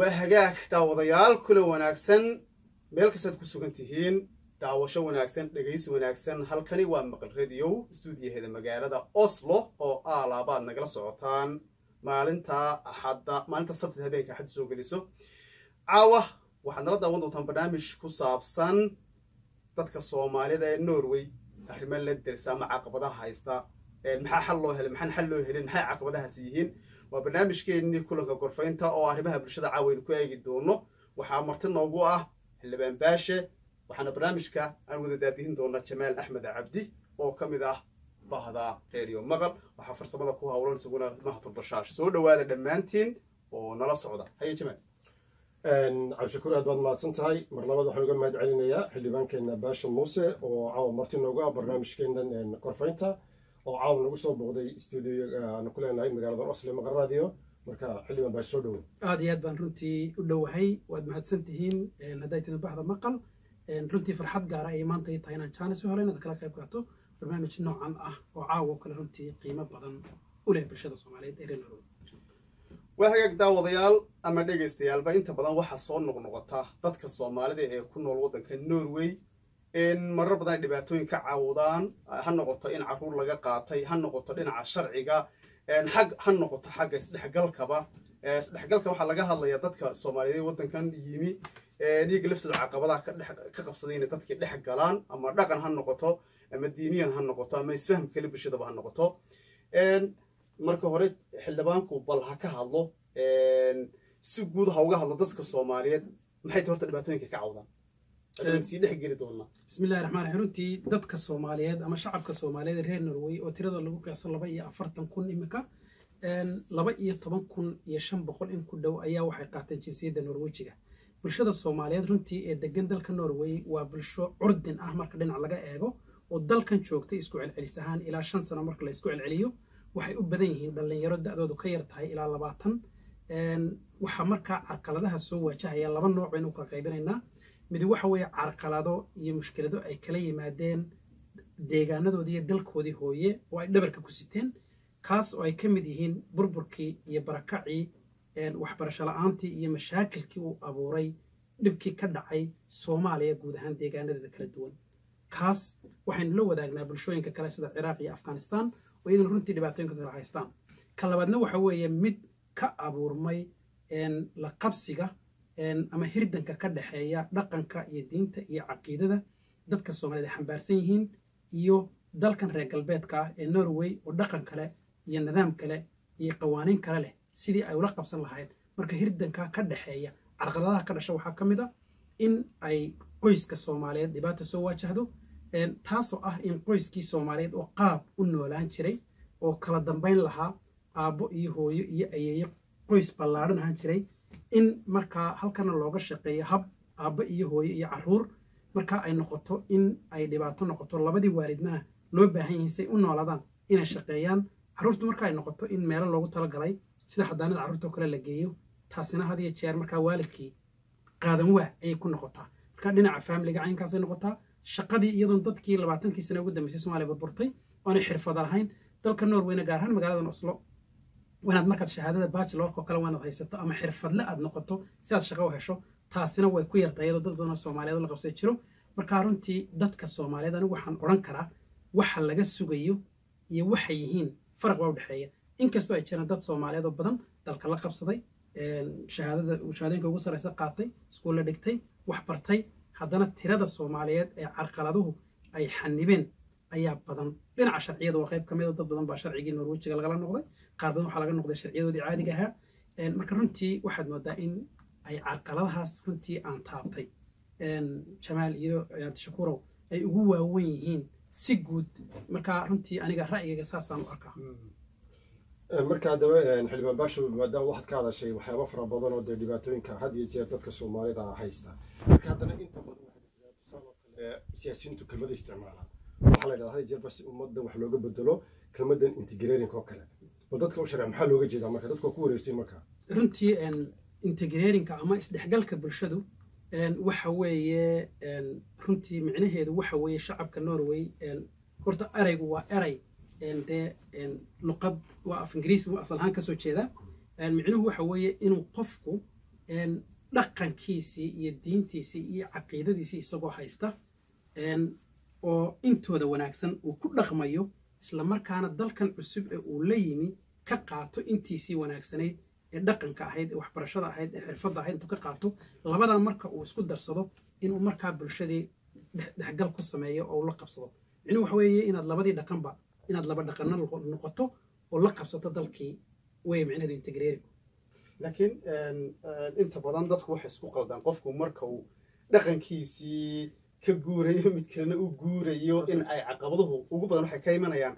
waa hagaag daawadayaal kula wanaagsan meel kastaad ku sugan tihiin daawasho wanaagsan dhegaysi wanaagsan halkani waa maqal radio stuudiyaheeda magaalada oslo oo aalaabaad nagala socotaan maalinta axadda maalinta sabtida habeenka axaddu soo geliso caawa waxaad nala daawan doontaan barnaamij ku saabsan dadka soomaalida ee norway arrimo la dersa ama caqabadaha haysta maxaa xal loo helay maxaan xal loo helin maxay caqabadahaasi yihiin waa barnaamijkeennii kulanka gorfaynta oo arrimaha bulshada caawaynu ku eegi doono waxaa marti noogu ah xildhibaan baashe waxaana barnaamijka aan wada daadihin doonaa jamaal axmed cabdi oo ka mid ah bahda reeriyo maqal waxaa farsamada ku hawlan isaguna mahatul bashaash soo dhowaada dhammaantiin oo nala socda haye jamaal cabdishakuur aad baad mahadsan tahay mar labaad waxaan uga mahad celinayaa xildhibaankeenna baasha muuse oo caawa marti noogu ah barnaamijkeennan gorfaynta oo caawa nagu soo booqday stuudio aanu ku leenahay magaalada osle maqal radio marka xildhibaan baash soo dhowo aad iyo aad baan runtii u dhowahay waad mahadsan tihiin hadday tidin baxda maqal runtii farxad gaara ayay maanta ii tahay inaan jaanis u helo inaad kala qayb qaato barnaamij noocan ah oo caawa kale runtii qiimo badan u leh bulshada soomaaliyeed ee reer norway waa hagaag daawadayaal ama dhegaystayaalba inta badan waxaa soo noqnoqota dadka soomaalida ee ku nool waddanka norway marar badan ay dhibaatooyin ka caawudaan ha noqoto in carruur laga qaatay ha noqoto dhinaca sharciga xag ha noqoto xagga isdhexgalkaba isdhexgalka waxaa laga hadlayaa dadka soomaaliyeed waddankan yimi iyaga laftooda caqabadaha ka qabsaday inay dadkii dhex galaan ama dhaqan ha noqoto ama diiniyan ha noqoto ama isfaham kale bulshadaba ha noqoto marka hore xildhibaanku bal ha ka hadlo si guud ha uga hadlo dadka soomaaliyeed maxay ta horta dhibaatooyinka ka cawdaan sii dhex geli doonaa bismillahi raxmaan raxiim runtii dadka soomaaliyeed ama shacabka soomaaliyeed ee reer norway oo tiradoo lagu qiyaaso laba iyo afartan kun imika laba iyo toban kun iyo shan boqol in ku dhow ayaa waxay qaateen jinsiyadda norwejiga bulshada soomaaliyeed runtii ee degan dalka norway waa bulsho curdin ah marka dhinac laga eego oo dalkan joogtay isku celcelis ahaan ilaa shan sano marka la isku celceliyo waxay u badan yihiin dhallinyaro da-doodu ka yar tahay ilaa labaatan waxaa markaa carqaladaha soo waajahaya laba nooc baynu u kala qaybinaynaa mid waxa weeye carqalado iyo mushkilado ay kala yimaadeen deegaanadoodii iyo dalkoodii hooye oo ay dhabarka ku siteen kaas oo ay ka mid yihiin burburkii iyo barakacii waxbarasho la-aantii iyo mashaakilkii uu abuuray dhibkii ka dhacay soomaaliya guud ahaan deegaanadeeda kala duwan kaas waxaynu la wadaagnaa bulshooyinka kale sida ciraaq iyo afghanistan oo iyagana runtii dhibaatooyinka kala haystaan ka labaadna waxa weeye mid ka abuurmay la qabsiga ama hirdanka ka dhexeeya dhaqanka iyo diinta iyo caqiidada dadka soomaaliyed ay xambaarsan yihiin iyo dalkan reer galbeedka ah ee norway oo dhaqan kale iyo nidaam kale iyo qawaaniin kale leh sidii ay ula qabsan lahayd marka hirdanka ka dhexeeya carqaladaha ka dhasha waxaa ka mid a in ay qoyska soomaaliyeed dhibaata soo waajahdo taasoo ah in qoyskii soomaaliyeed oo qaab u noolaan jiray oo kala dambayn lahaa aabbo iyo hooyo iyo ayeeyo qoys ballaadhan ahaan jiray in markaa halkana looga shaqeeyo hab aabbo iyo hooyo iyo carruur markaa ay noqoto in ay dhibaato noqoto labadii waalidnana loo baahan yahay say u noolaadaan inay shaqeeyaan carruurtu marka ay noqoto in meelo loogu talagalay sida xadaanada carruurta oo kale la geeyo taasina had iyo jeer markaa waalidkii qaadan waa ayay ku noqotaa marka dhinaca faamiliga caynkaasay noqotaa shaqadii iyadoon dadkii labaatankii sane ugu dambeysay somaaliya burburtay oonay xirfada lahayn dalka norwayna gaar ahaan magaaladan oslo wanaad markaad shahaadada bachelorka oo kale waanaad haysato ama xirfadle aad noqoto si aad shaqo u hesho taasina way ku yartay iyadoo dad badan oo soomaaliyeed la qabsay jiro markaa runtii dadka soomaaliyeed anigu waxaan odhan karaa waxa laga sugayo iyo waxay yihiin faraq baa u dhexeeya inkastoo ay jiraan dad soomaaliyeed oo badan dalka la qabsaday shahaadada shahaadooyinka ugu sarreysa qaatay iskuulla dhigtay wax bartay haddana tirada soomaaliyeed ee carqaladuhu ay xanibeen ayaa badan dhinaca sharciyada waa qayb ka mid a dad badan baa sharcigii norwejiga lagala noqday qaar badan waxaa laga noqday sharciyadoodii caadiga ahaa marka runtii waxaad moodaa in ay carqaladahaas runtii aan taabtay jamaal iyo shakuurow ay ugu waawen yihiin si guud marka runtii aniga ra'yigayga saasaan u arkaa marka haddaba xildhibaan baasho maadaama waxaad ka hadashay waxyaaba fara badan oo dee dhibaatooyinka had iyo jeer dadka soomaalida haysta marka haddana inta badan tusaaloo kale siyaasiyiintu kelmada isticmaalaan waxaa la yidhahdaa had iyo jeer bas ummaddan wax looga bedelo kelmadan integrating oo kale bal dadka u sharci maxaa looga jeedaa marka dadku waa ku wareegsan marka runtii integrarinka ama isdhexgalka bulshadu waxa weeye runtii micnaheedu waxa weeye shacabka norway horta eraygu waa eray dee luqad waa af ingiriisi asal ahaan kasoo jeeda micnuhu waxa weeye inuu qofku dhaqankiisii iyo diintiisii iyo caqiidadiisii isagoo haysta oo intooda wanaagsan uu ku dhaqmayo isla markaana dalkan cusub ee uu la yimi ka qaato intiisii wanaagsanayd ee dhaqanka ahayd ee waxbarashada ahayd ee xirfadda ahayd intuu ka qaato labadaa marka uu isku darsado inuu markaa bulshadii dhexgal ku sameeyo oo la qabsado micnuhu waxa weeye inaad labadii dhaqanba inaad laba dhaqanna noqoto oo la qabsato dalkii way micnaheedu integreeri laakiin inta badan dadku waxay isku qaldaan qofku marka uu dhaqankiisii ka guurayo mid kalena u guurayo in ay caqabaduhu ugu badan waxay ka imanayaan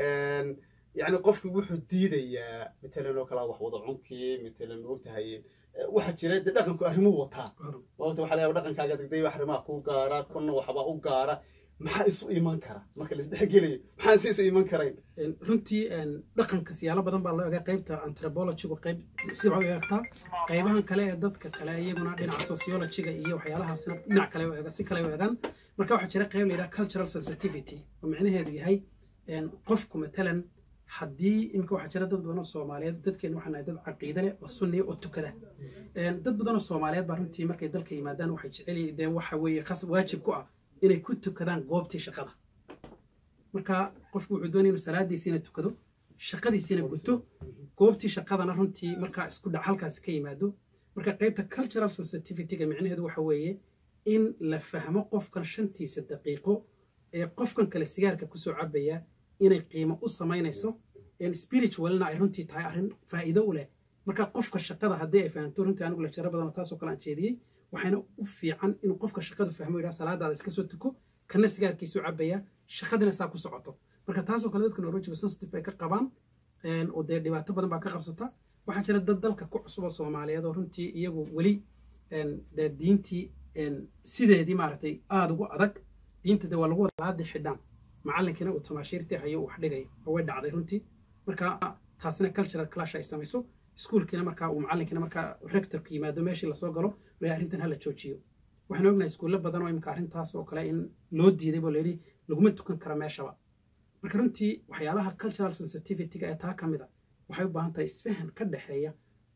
yani qofki wuxuu diidayaa matalan oo kala wax wada cunkii matalan maogtahay waxaa jira de dhaqanku arrimuu wataa maogta waxa layaa dhaqankaaga degday arrimaha kuu gaara kuna waxbaa u gaara maxaa isu iman kara marka la isdhexgelayo maxaan si isu iman karayn runtii dhaqanka siyaalo badan baa loo egaa qaybta anthropologigu qayb sida waxay u eegtaa qaybahan kale ee dadka kale iyaguna dhinaca sociologiga iyo waxyaalahaasna dhinac kale u eega si kale u eegaan marka waxaa jira qayb la yidhaha cultural sensitivity oo micnaheedu yahay qofku matalan haddii imika waxaa jira dad badan oo soomaaliyeed dadkeenu waxaa nahay dad caqiide leh oo sunniya oo tukada dad badan oo soomaaliyeed baa runtii markay dalka yimaadaan waxay jecel dee waxa weeye khas waajib ku ah inay ku tukadaan goobtii shaqada marka qofku wuxuu doonaya inuu salaadiisiina tukado shaqadiisiina guto goobtii shaqadana runtii markaa isku dhac halkaasi ka yimaado marka qaybta cultural sensitivityga micnaheedu waxa weeye in la fahmo qofkan shantiisa daqiiqo ee qofkan kale sigaarka kusoo cabaya inay qiimo u samaynayso spiritualna ay runtii tahay arrin faa'iido u leh marka qofka shaqada haddii ay fahamto runtii anigu lajaro badan taasoo kale aan jeediyey waxayna u fiican inuu qofka shaqadu fahmo yidhaha salaadaada iska soo tuko kana sigaarkiisu cabaya shaqadina saa ku socoto marka taasoo kale dadka neurological sensitive ay ka qabaan oo dee dhibaato badan baa ka qabsata waxaa jira dad dalka ku cusuba soomaaliyeed oo runtii iyagu weli dee diintii sideedii maaragtay aada ugu adag diinta dee waa lagu wada laadi xidhaan macallinkiina uu tamaashiirtii hayo uu wax dhigayo oo way dhacday runtii marka taasina cultural clash ay samayso iskuulkiina markaa uu macallinkiina markaa rectorku yimaado meeshii lasoo galo la arrintan hala joojiyo waxaan ognahay iskuulle badan oo imika arrintaas oo kale in loo diiday boo layidhi laguma tukan kara meeshaba marka runtii waxyaalaha cultural sensitivityga ee taa ka mid a waxay u baahan tahay isfahan ka dhexeeya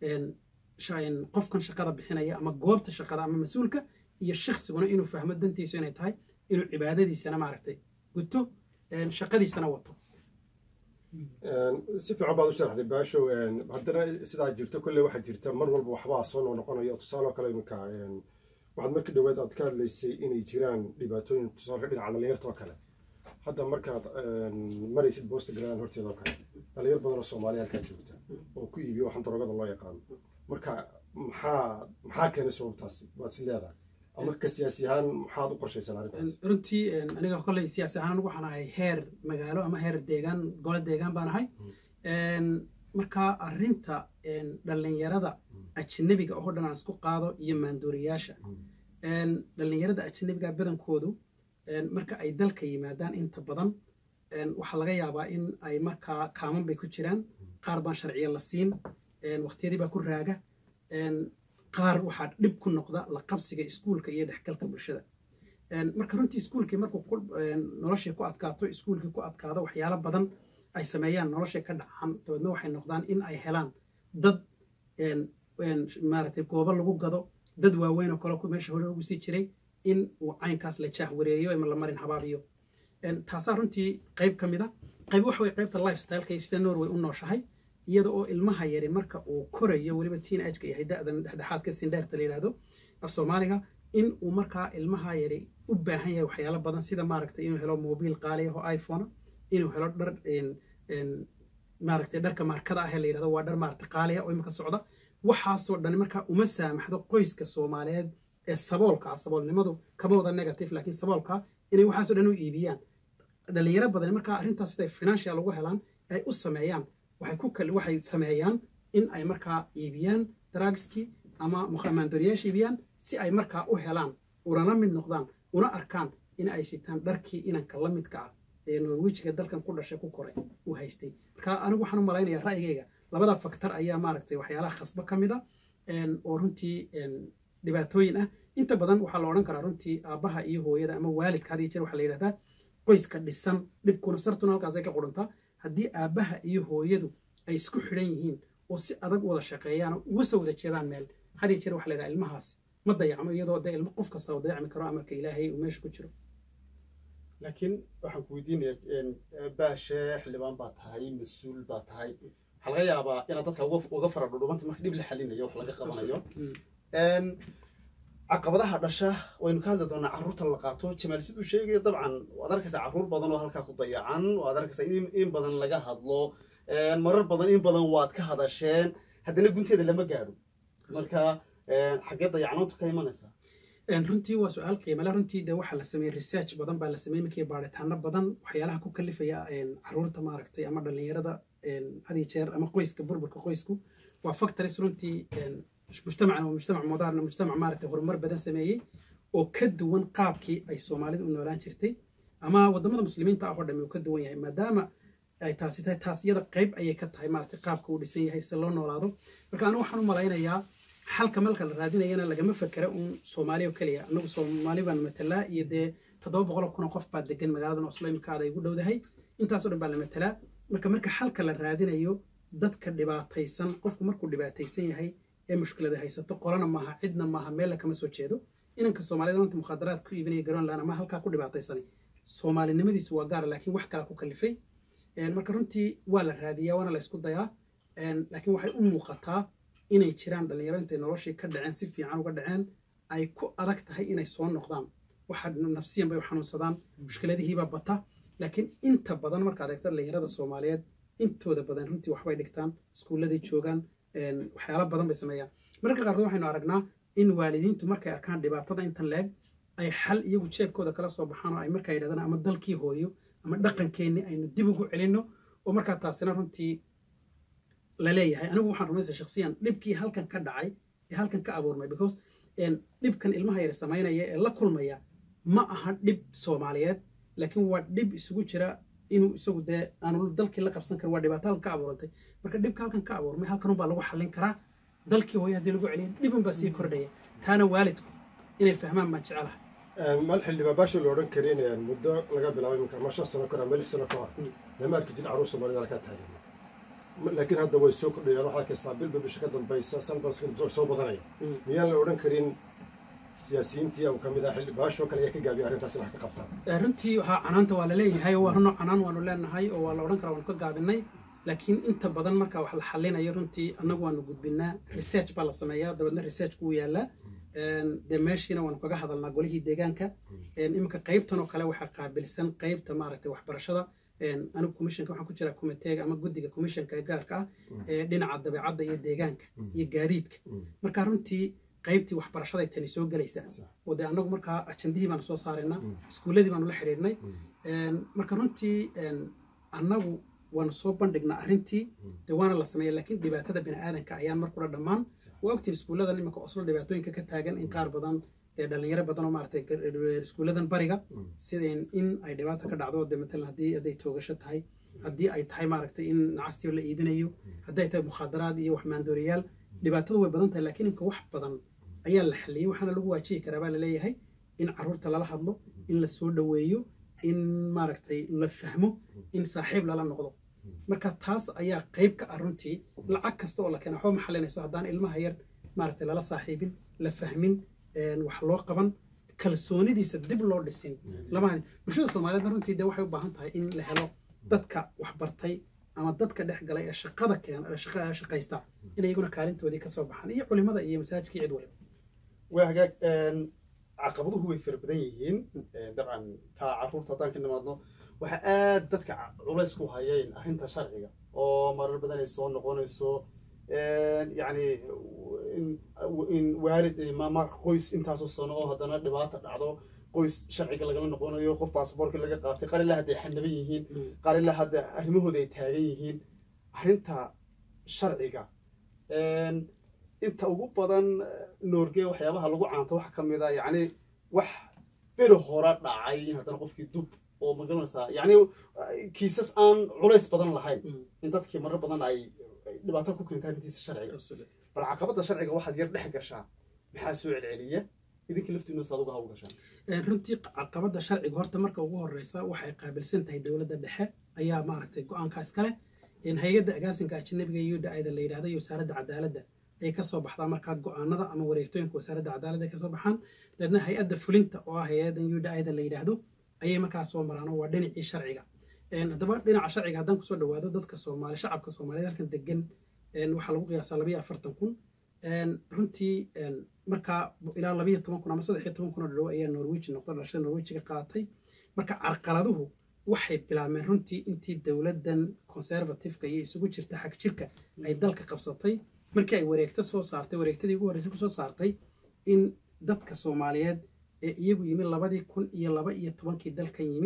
qofkan shaqada bixinaya ama goobta shaqada ama mas-uulka iyo shaksiguna inuu fahmo dantiisu inay tahay inuu cibaadadiisana maaragtay guto shaqadiisana wato si fiican baad u sharaxday baashow haddana sidaa jirto kolley waxaa jirta mar walba waxbaa soo noo noqonayo tusaaloo kale iminka waxaad markii dhaweed aad ka hadlaysay inay jiraan dhibaatooyin tusaalka dhinaca dhalinyarta oo kale hadda markaad maraysid boosta galaan horteeda oo kale dhalinyar badan oo soomaaliya halkaa joogta oo ku iibiyo waxaan darogada loo yaqaano marka maxaa maxaa keenay sababtaasi waad si leedahay ama ka siyaasi ahaan maxaad u qorshaysan arrintaas runtii aniga kolley siyaasi ahaan anigu waxaan ahay heer magaalo ama heer deegaan gole deegaan baan ahay marka arrinta dhallinyarada ajnabiga oo dhan aan isku qaado iyo maandooriyaasha dhallinyarada ajnabiga badankoodu marka ay dalka yimaadaan inta badan waxaa laga yaabaa in ay markaa kaaman bay ku jiraan qaar baan sharciya la siin waqtiyadii baa ku raaga qaar waxaa dhib ku noqda la qabsiga iskuulka iyo dhexgalka bulshada marka runtii iskuulkii markuu noloshii ku adkaato iskuulkii ku adkaado waxyaalo badan ay sameeyaan noloshay ka dhacaan dabeedna waxay noqdaan in ay helaan dad maaragtay goobo lagu gado dad waaweyn oo kale meesha hore ugu sii jiray in uu caynkaas la jaah wareeriyo ama la marin habaabiyo taasaa runtii qayb ka mid a qayb waxa way qaybta lifestyleka sida norway u nooshahay iyada oo ilmaha yari marka uu korayo weliba teen ageka yahay da-dan dhexdhexaadka sindheerta la yidhahdo af soomaaliga in uu markaa ilmaha yari u baahan yahay waxyaalo badan sida maaragtay inuu helo mobiil qaali ah oo iphone inuu helo dhar maaragtay dharka maarkada ah ee la yidhahdo waa dhar maaragtay qaali ah oo imika socda waxaasoo dhan markaa uma saamaxdo qoyska soomaaliyeed ee saboolka ah saboolnimadu kama wada negative laakiin saboolka inay waxaasoo dhan u iibiyaan dhalinyaro badan markaa arrintaas siday financial ugu helaan ay u sameeyaan waxay ku kal waxay sameeyaan in ay markaa iibiyaan drugskii ama maandooriyaasha iibiyaan si ay markaa u helaan unana mid noqdaan una arkaan in ay sitaan dharkii inanka la midka ah ee norwijiga dalkan ku dhashay ku koray uu haystay marka anigu waxaan u malaynayaa ra'yigayga labada faktor ayaa maaragtay waxyaalaha khasbo ka mid a oo runtii dhibaatooyin ah inta badan waxaa la odhan karaa runtii aabbaha iyo hooyada ama waalidka had iyo jeer waxaa la yidhahdaa qoyska dhisan dhibkuna sartuna halkaasay ka qurantaa haddii aabbaha iyo hooyadu ay isku xidhan yihiin oo si adag wada shaqeeyaan oo uga soo wada jeedaan meel had iyo jeer waxa la yidhaha ilmahaas ma dayacmo iyadoo dee ilmo qof kasta oo dayacmi karo amarka ilaahay uu meesha ku jiro laakiin waxaan ku weydiinaya baashe xildhibaan baa tahay mas-uul baa tahay waxaa laga yaabaa inaad dadka uga uga fara dhudhumanta marka dhib la xalinayo wax laga qabanayo Een, caqabadaha dhasha waynu ka hadli doonaa carruurta la qaato jamaal siduu sheegayo dabcan waad arkaysaa carruur badan oo halkaa ku dayacan waad arkaysaa in in badan laga hadlo Een, marar badan in badan waad ka hadasheen haddana gunteeda lama gaadho marka een, xaggee dayacnaantu ka imanaysaa Een, runtii waa su-aal qiimale runtii de waxaa la sameeyey research badan baa la sameeyey markii baaritaano badan waxyaalaha ku kalifaya een, caruurta maaragtay ama dhalinyarada een, had iyo jeer ama qoyska burburka qoysku waa factories runtii een, mujtamacan waa mujtamac modern mujtamac maaragtay horumar badan sameeyey oo ka duwan qaabkii ay soomaalidu u noolaan jirtay ama wadamada muslimiinta ah oo dhammi uu ka duwan yahay maadaama ay taasi tahay taas iyada qayb ayay ka tahay maaragtay qaabka uu dhisan yahay si loo noolaado marka anigu waxaan u malaynayaa xalka malka la raadinayana lagama fekera uun soomaali oo keliya anagu soomaali baan matalaa iyo dee toddoba boqol oo kun oo qof baa degan magaaladan oslo imika aad ay ugu dhowdahay intaasoo dhan baa la matalaa marka marka xalka la raadinayo dadka dhibaataysan qofku markuu dhibaataysan yahay ee mushkilada haysato qolana maaha cidna maaha meella kama soo jeedo inanka soomaalida maanta mukhaadaraad ku iibinaya garoonland ama halkaa ku dhibaataysanay soomaalinimadiisu waa gaara laakiin wax kala ku kalifay Een, marka runtii waa la raadiyaa waana la isku dayaa Een, laakiin waxay u muuqataa inay jiraan dhalinyaro intay noloshii ka dhaceen si fiican uga dhaceen ay ku adag tahay inay soo noqdaan waxa nafsiyan bay u xanuunsadaan mushkiladihiibaa bata laakiin inta badan markaad eegto dhalinyarada soomaaliyeed intooda badan runtii waxbay dhigtaan iskuulladay joogaan een, waxyaalo badan bay sameeyaan mararka qaarkood waxaynu aragnaa in waalidiintu markay arkaan dhibaatada intan leeg ay xal iyagu jeebkooda kala soo baxaan oo ay markaa yidhahdaan ama dalkii hooyo ama dhaqankeenni aynu dib ugu celinno oo markaa taasina runtii la leeyahay anigu waxaan rumaysa shakhsiyan dhibkii halkan ka dhacay ee halkan ka abuurmay because een, dhibkan ilmaha yar samaynaya ee la kulmaya ma aha dhib soomaaliyeed laakiin waa dhib isugu jira inuu isagu dee aanu dalkii la qabsan karin waa dhibaato halkan ka abuurantay marka dhibka halkan ka abuurmay halkan unbaa lagu xallin karaa dalkii hooyo haddii lagu celiyo dhibun baa sii kordhaya taana waalidku inay fahmaan baan jecelahay mal xildhibaan baasha la odhan karin muddo laga bilaabo iminka ama shan sano kahor ama lix sano kahor lama arki jirin carruur soomaalida halkaa taagan Ma- laakiin hadda way soo kordhayaan waxaa kastaa bilba bisha ka dambaysa sanbalska soo badanaya miyaan la odhan karin siyaasiyiintii uu ka mid ah xildhi baashoo kale ayaa ka gaabiya arrintaas in wax ka qabtaan Ee, runtii waxaa canaanta waa la leeyahay oo waa runo canaan waanu leenahay oo waa la odhan karaa waanu ka gaabinay laakiin inta badan marka wax la xalinayo runtii annagu waanu gudbinaa research baa la sameeyaa dabeedna researchku wuu yaalaa Een, dee meeshiina waanu kaga hadalnaa golihii deegaanka Een, iminka qaybtan oo kale waxaa qaabilsan qaybta maaragtay waxbarashada Een, anigu commissionka waxaan ku jiraa committeega ama guddiga commissionka ee gaarka ah ee dhinaca dabeecadda iyo deegaanka iyo gaadiidka marka runtii qaybtii waxbarashaday tani soo gelaysaa oo dee annagu markaa ajandihii baanu soo saaraynaa iskuulladii baanu la xidhiidhnay Een, marka runtii een, annagu waanu soo bandhignaa arrintii dee waana la sameeya laakiin dhibaatada bini aadanka ayaan markula dhammaan waa ogtiin iskuulladan iminka oslo dhibaatooyinka ka taagan in qaar badan ee dhalinyaro badan oo maaragtay gar- iskuulladan bariga sida in- in ay dhibaato ka dhacdo dee matalan haddii hadday toogasho tahay haddii ay tahay maaragtay in nacastiyo la iibinayo haddii ay tahay mukhaadaraad iyo wax maandooriyaal dhibaatadu way badan tahay laakiin imka wax badan ayaa la xaliyey waxaana lagu waajihi karaa baa laleeyahay in caruurta lala hadlo in la soo dhoweeyo in maaragtay la fahmo in saaxiib lala noqdo marka taas ayaa qayb ka ah runtii lacag kasta oo la keena waxba ma xalinayso haddaan ilmaha yar maaragtay lala saaxiibin la fahmin een, wax loo qaban kalsoonidiisa dib loo dhisin lama bulshada soomaaliyeedna runtii dee waxay u baahan tahay in la helo dadka wax bartay ama dadka dhex galay ee shaqada keena ee shaqa- shaqaysta in iyaguna kaalintoodii kasoo baxaan iyo culimada iyo masaajidka iyo cid waliba waa hagaag een, caqabaduhu way fara badan yihiin Een, dabcan taa carruurta haddaan ka nimaadno waxaa aad dadka ca- culays ku hayeen arrinta sharciga oo marar badan ay soo noqonayso Een, yacni in, in waalid ma ma qoys intaasoo sano oo haddana dhibaata dhacdo qoys sharciga lagala noqonayo qof baasaboorka laga qaatay qaar ilaa hadday xanaban yihiin qaar ilaa hadda arrimahooda ay taagan yihiin arrinta sharciga Een, inta ugu badan noorge waxyaabaha lagu caanto waxa ka mid a yacni wax beri hore dhacay in haddana qofkii dub oo magaranaysaa yacni kiisas aan culays badan lahayn in dadkii marar badan ay ay dhibaato ku keentaan intiisa sharciga bal caqabadda sharciga waxaad yar dhex gashaa maxaa soo celceliya idinka laftiinu saad uga hawl gashaan Een, runtii caqabadda sharciga horta marka ugu horeysa waxay qaabilsan tahay dowladda dhexe ayaa maaragtay go-aanka iskale in hay-adda agaasinka ajnabiga iyo da-ayda la yidhahdo iyo wasaaradda cadaaladda ay kasoo baxdaa markaa go-aanada ama wareegtooyinka wasaaradda cadaaladda ay kasoo baxaan dabeedna hay-adda fulinta oo ah hay-addan udaida la yidhaahdo ayay markaa soo maraan waa dhinacii sharciga haddaba dhinaca sharciga haddaan kusoo dhawaado dadka soomaali shacabka soomaaliyeed halkan degan waxaa lagu qiyaasaa labayo afartan kun runtii markaa ilaa labayo toban kun ama saddex iyo toban kun oo dhow ayaa norweji noqdo dhalashada norwejiga qaatay marka carqaladuhu waxay bilaabmeen runtii intii dowladdan conservativeka iyo isugu jirta xag jirka ay dalka qabsatay markii ay wareegto soo saartay wareegtadii ugu horreysay kusoo saartay in dadka soomaaliyeed ee iyagu yimi labadii kun iyo laba iyo tobankii dalkan yimi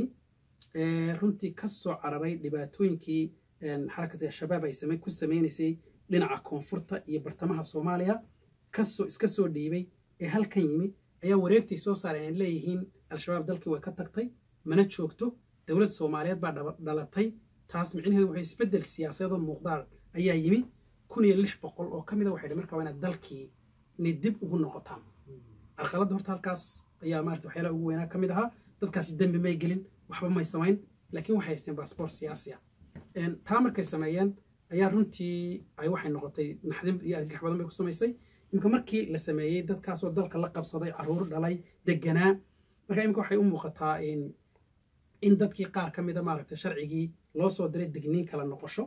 runtii ka soo cararay dhibaatooyinkii xarakati al-shabaab ay ku sameynaysay dhinaca koonfurta iyo bartamaha soomaaliya kasoo iska soo dhiibay ee halkan yimi ayaa wareegtay soo saareen ay leeyihiin al-shabaab dalkii way ka tagtay mana joogto dowlad soomaaliyeed baa dhalatay taas micnaheedu waxay isbeddel siyaasadeedoo muuqdaan ayaa yimi kun iyo lix boqol oo ka mida waxay dhi markaa waa inaad dalkii inay dib ugu noqotaan carqaladda horta halkaas ayaa maarata waxyaalaha ugu weynaa ka mid ahaa dadkaasi dembi may gelin waxba may samayn laakiin waxay haysteen baasboort siyaasi ah taa markay sameeyeen ayaa runtii ay waxay noqotay naxdin iyo argagax badan bay ku samaysay imika markii la sameeyey dadkaasoo dalka la qabsaday caruur dhalay deganaa marka imika waxay u muuqataa in dadkii qaar ka mida maaragtay sharcigii loo soo diray digniin kala noqosho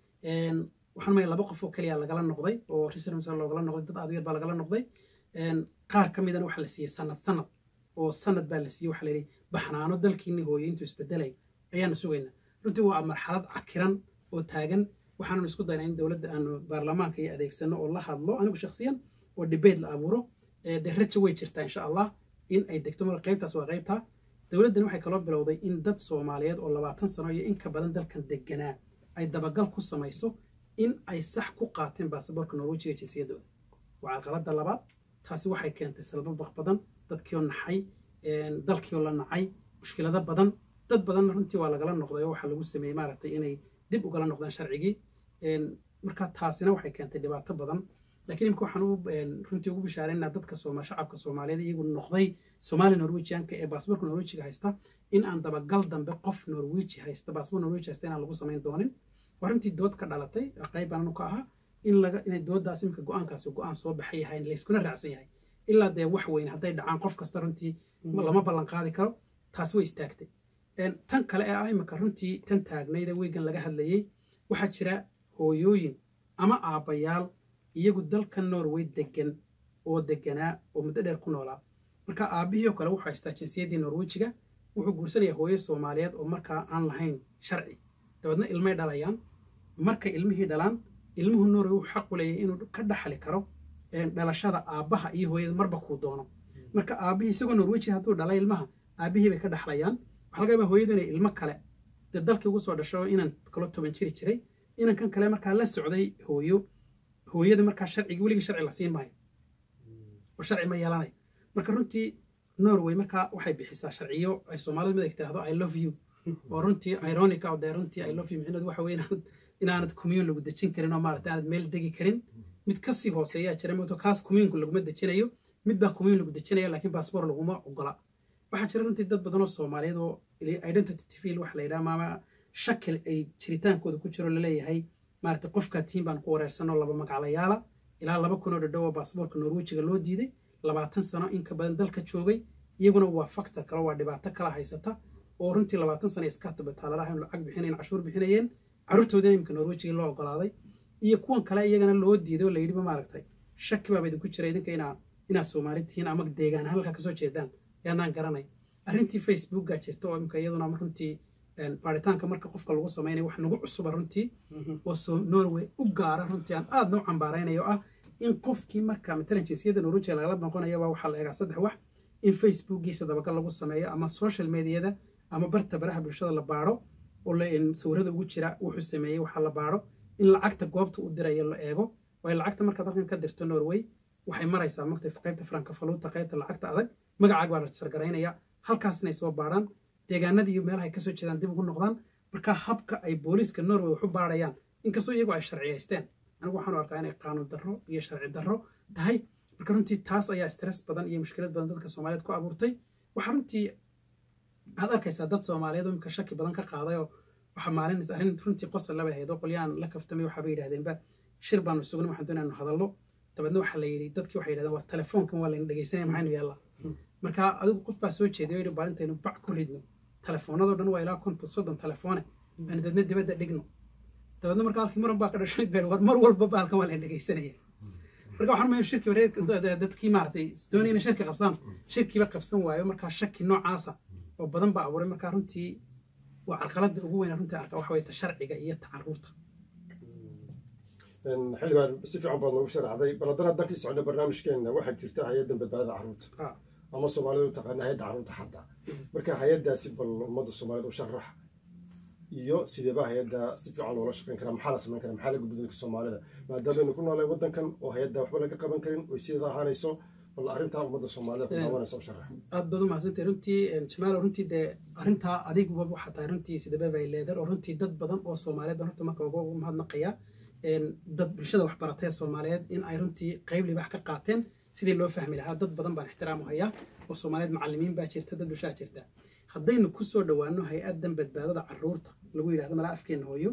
waxaan maya laba qof oo keliya lagala noqday oo reservs loogala noqday dad aad u yar baa lagala noqday qaar ka midana waxaa la siiyey sanad sanad oo sanad baa la siiyey waxaa la yidhi baxnaano dalkiini hooyo intuu isbedelay ayaanu sugaynaa runtii waa marxalad cakiran oo taagan waxaannu isku daynaa in dowladda aanu baarlamaanka iyo adeegsano oo la hadlo anigu shakhsiyan oo debate la abuuro dee raja way jirtaa insha allah in ay degto marka qaybtaas waa qaybtaa dowladdan waxay kaloo bilowday in dad soomaaliyeed oo labaatan sano iyo in ka badan dalkan deganaa ay dabagal ku samayso in ay sax ku qaateen baasaboorka norwejiga jinsiyadooda waa carqaladda labaad taasi waxay keentay salbabaq badan dadkiioo naxay dalkiioo la nacay mushkilado badan dad badanna runtii waa lagala noqday oo waxaa lagu sameeyey maaragtay inay dib ugala noqdaan sharcigii marka taasina waxay keentay dhibaato badan laakiin imika waxaan runtii ugu bishaaraynaa dadka sooma shacabka soomaaliyeed iyagu noqday soomaali norwejianka ee baasboorka norwejiga haysta in aan dabagal dambe qof norweji haysta baasboor norweji haysta inaan lagu samayn doonin waa runtii dood ka dhalatay qayb baananu ka ahaa in laga inay dooddaas imika go-aankaasi go-aan soo baxay yahay layskuna raacsan yahay ilaa dee wax weyn hadday dhacaan qof kasta runtii lama ballan qaadi karo taas way istaagtay tan kale ee ah imika runtii tan taagnayde weygan laga hadlayey waxaa jira hooyooyin ama aabbayaal iyagu dalka norway degan oo deganaa oo muddo dheer ku noolaa marka aabbihii oo kale wuxuu haystaa jinsiyaddii norwejiga wuxuu guursanayaa hooyo soomaaliyeed oo markaa aan lahayn sharci dabeedna ilmay dhalayaan markay ilmihii dhalaan ilmuhu norway wuxuu xaq u leeyahay inuu ka dhaxli karo dhalashada aabbaha iyo hooyada marba kuu doono marka aabbihii isagoo norweji hadduu dhalay ilmaha aabbihii bay ka dhaxlayaan waxaa laga yaabaa hooyadu inay ilmo kale dee dalkii ugu soo dhasho inan kalo toban jiri jiray inankan kale markaa la socday hooyo hooyada markaa sharcigi weligii sharci la siin maayo oo sharci ma yeelanayo marka runtii norway markaa waxay bixisaa sharciyo ay soomaalida mid ay tiraahdo i love you oo runtii ironica oo dee runtii i love you micnaheedu waxa weye inaanad inaanad commune lagu dejin karin oo maaragtay aanad meel degi karin mid kasii hooseeyaa jira moto kaas communku laguma dejinayo mid baa commune lagu dejinaya laakiin baasboor laguma ogola waxaa jira runtii dad badan oo soomaaliyeed oo identity tfil waxa la yidhaha maama shakil ay jiritaankooda ku jiro laleeyahay maaragtay qofkaa tihiin baan ku wareersanoo laba magaclayaala ilaa laba kun oo dhadhow oo baasboorka norwejiga loo diiday labaatan sano in ka badan dalka joogay iyaguna waa factor kale waa dhibaato kala haysata oo runtii labaatan sano iskatabetaaladaha lacag bixinayn cashuur bixinayeen carruurtoodina imika norwejiga loo ogolaaday iyo kuwan kale iyagana loo diiday oo la yidhi maaragtay shaki baaba idinku jira idinka inaa inaa soomaali tihiin ama deegaan halkaa kasoo jeedaan yaanaan garanay arrintii facebookga jirta oo imika iyaduna runtii baaritaanka marka qofka lagu samaynayo wax nagu cusuba runtii oo norway u gaara runtii aan aadna u cambaaraynayo ah in qofkii marka matalan jinsiyadda norwejiga lagala noqonayaba waxaa la eegaa saddex wax in facebookgiisa dabagal lagu sameeyo ama social mediada ama barta baraha bulshada la baaro oo sawirada ugu jira wuxuu sameeyey waxaa la baaro in lacagta goobta u dirayo la eego waayo lacagta markaad halkan ka dirto norway waxay maraysaa magta qaybta frankafaluuta qaybta lacagta adag magacaag baa la sargaraynaya halkaasna ay soo baarhaan deegaanadii iyo meelaha ay kasoo jeedaan dib ugu noqdaan marka habka ay booliiska norway wax u baarayaan inkastoo iyagu ay sharciyaysteen anigu waxaan u arkaa inay qaanuun darro iyo sharci darro tahay marka runtii taas ayaa stress badan iyo mushkilad badan dadka soomaaliyeed ku abuurtay waxaa runtii aad arkaysaa dad soomaaliyeed oo imika shaki badan ka qaaday oo waxaa maalin arrin runtii qosol laba ahayd oo qolyahan la kaftamay waxaaba yidhahdeenba shir baanu sugna waxaan doonaa anu hadallo dabeedna waxaa la yidhi dadkii waxay yidhahdeen war telefoonkan waa layna dhegeysanaya maxaynu yaallaa marka adigu qof baa soo jeeday oo yidhi baalintaynu bac ku ridno telefoonadoo dhan waa ilaa konton soddon telefoone aynu dadna dibadda dhigno dabeedna marka halkii muran baa ka dhashay beel war mar walba baalkan waa layna dhegeysanaya marka waxaan mahay shirki wareer dadkii maaragtay doonayna shirki qabsaan shirkiiba qabsan waayo markaa shaki noocaasa oo badan baa abuuray markaa runtii waa carqaladda ugu weyn runtii arka waxa weye ta sharciga iyo ta caruurta xildhibaan si fiican baad noogu sharaxday bal haddana haddaan ka socno barnaamijkeenna waxaa jirta hay-addan badbaadada carruurta Ah. ama soomaalida u taqaana hay-adda carruurta xataa marka hay-addaasi bal ummadda soomaalida u sharax iyo sideeba hay-adda si fiican loola shaqayn karaa maxaa la samayn karaa maxaa la gudbi dadka soomaalida maadaameynu ku noolay waddankan oo hay-adda waxba laga qaban karin oy sideeda ahaanayso bal arrintaa ummadda soomaalida ku daawanaysa u sharax aad baad u mahadsantay runtii jamaalo runtii dee arrintaa adiguba waxaa tahay runtii sidaba bay leedar oo runtii dad badan oo soomaaliyeed baan horta marka uga ugu mahadnaqaya dad bulshada waxbaratee soomaaliyeed in ay runtii qayb libax ka qaateen sidii loo fahmi lahaa dad badan baan ixtiraam u hayaa oo soomaaliyeed macallimiin baa jirta dad bulshaa jirta haddaynu ku soo dhowaano hay-addan badbaadada caruurta lagu yidhahdo malaa afkeenna hooyo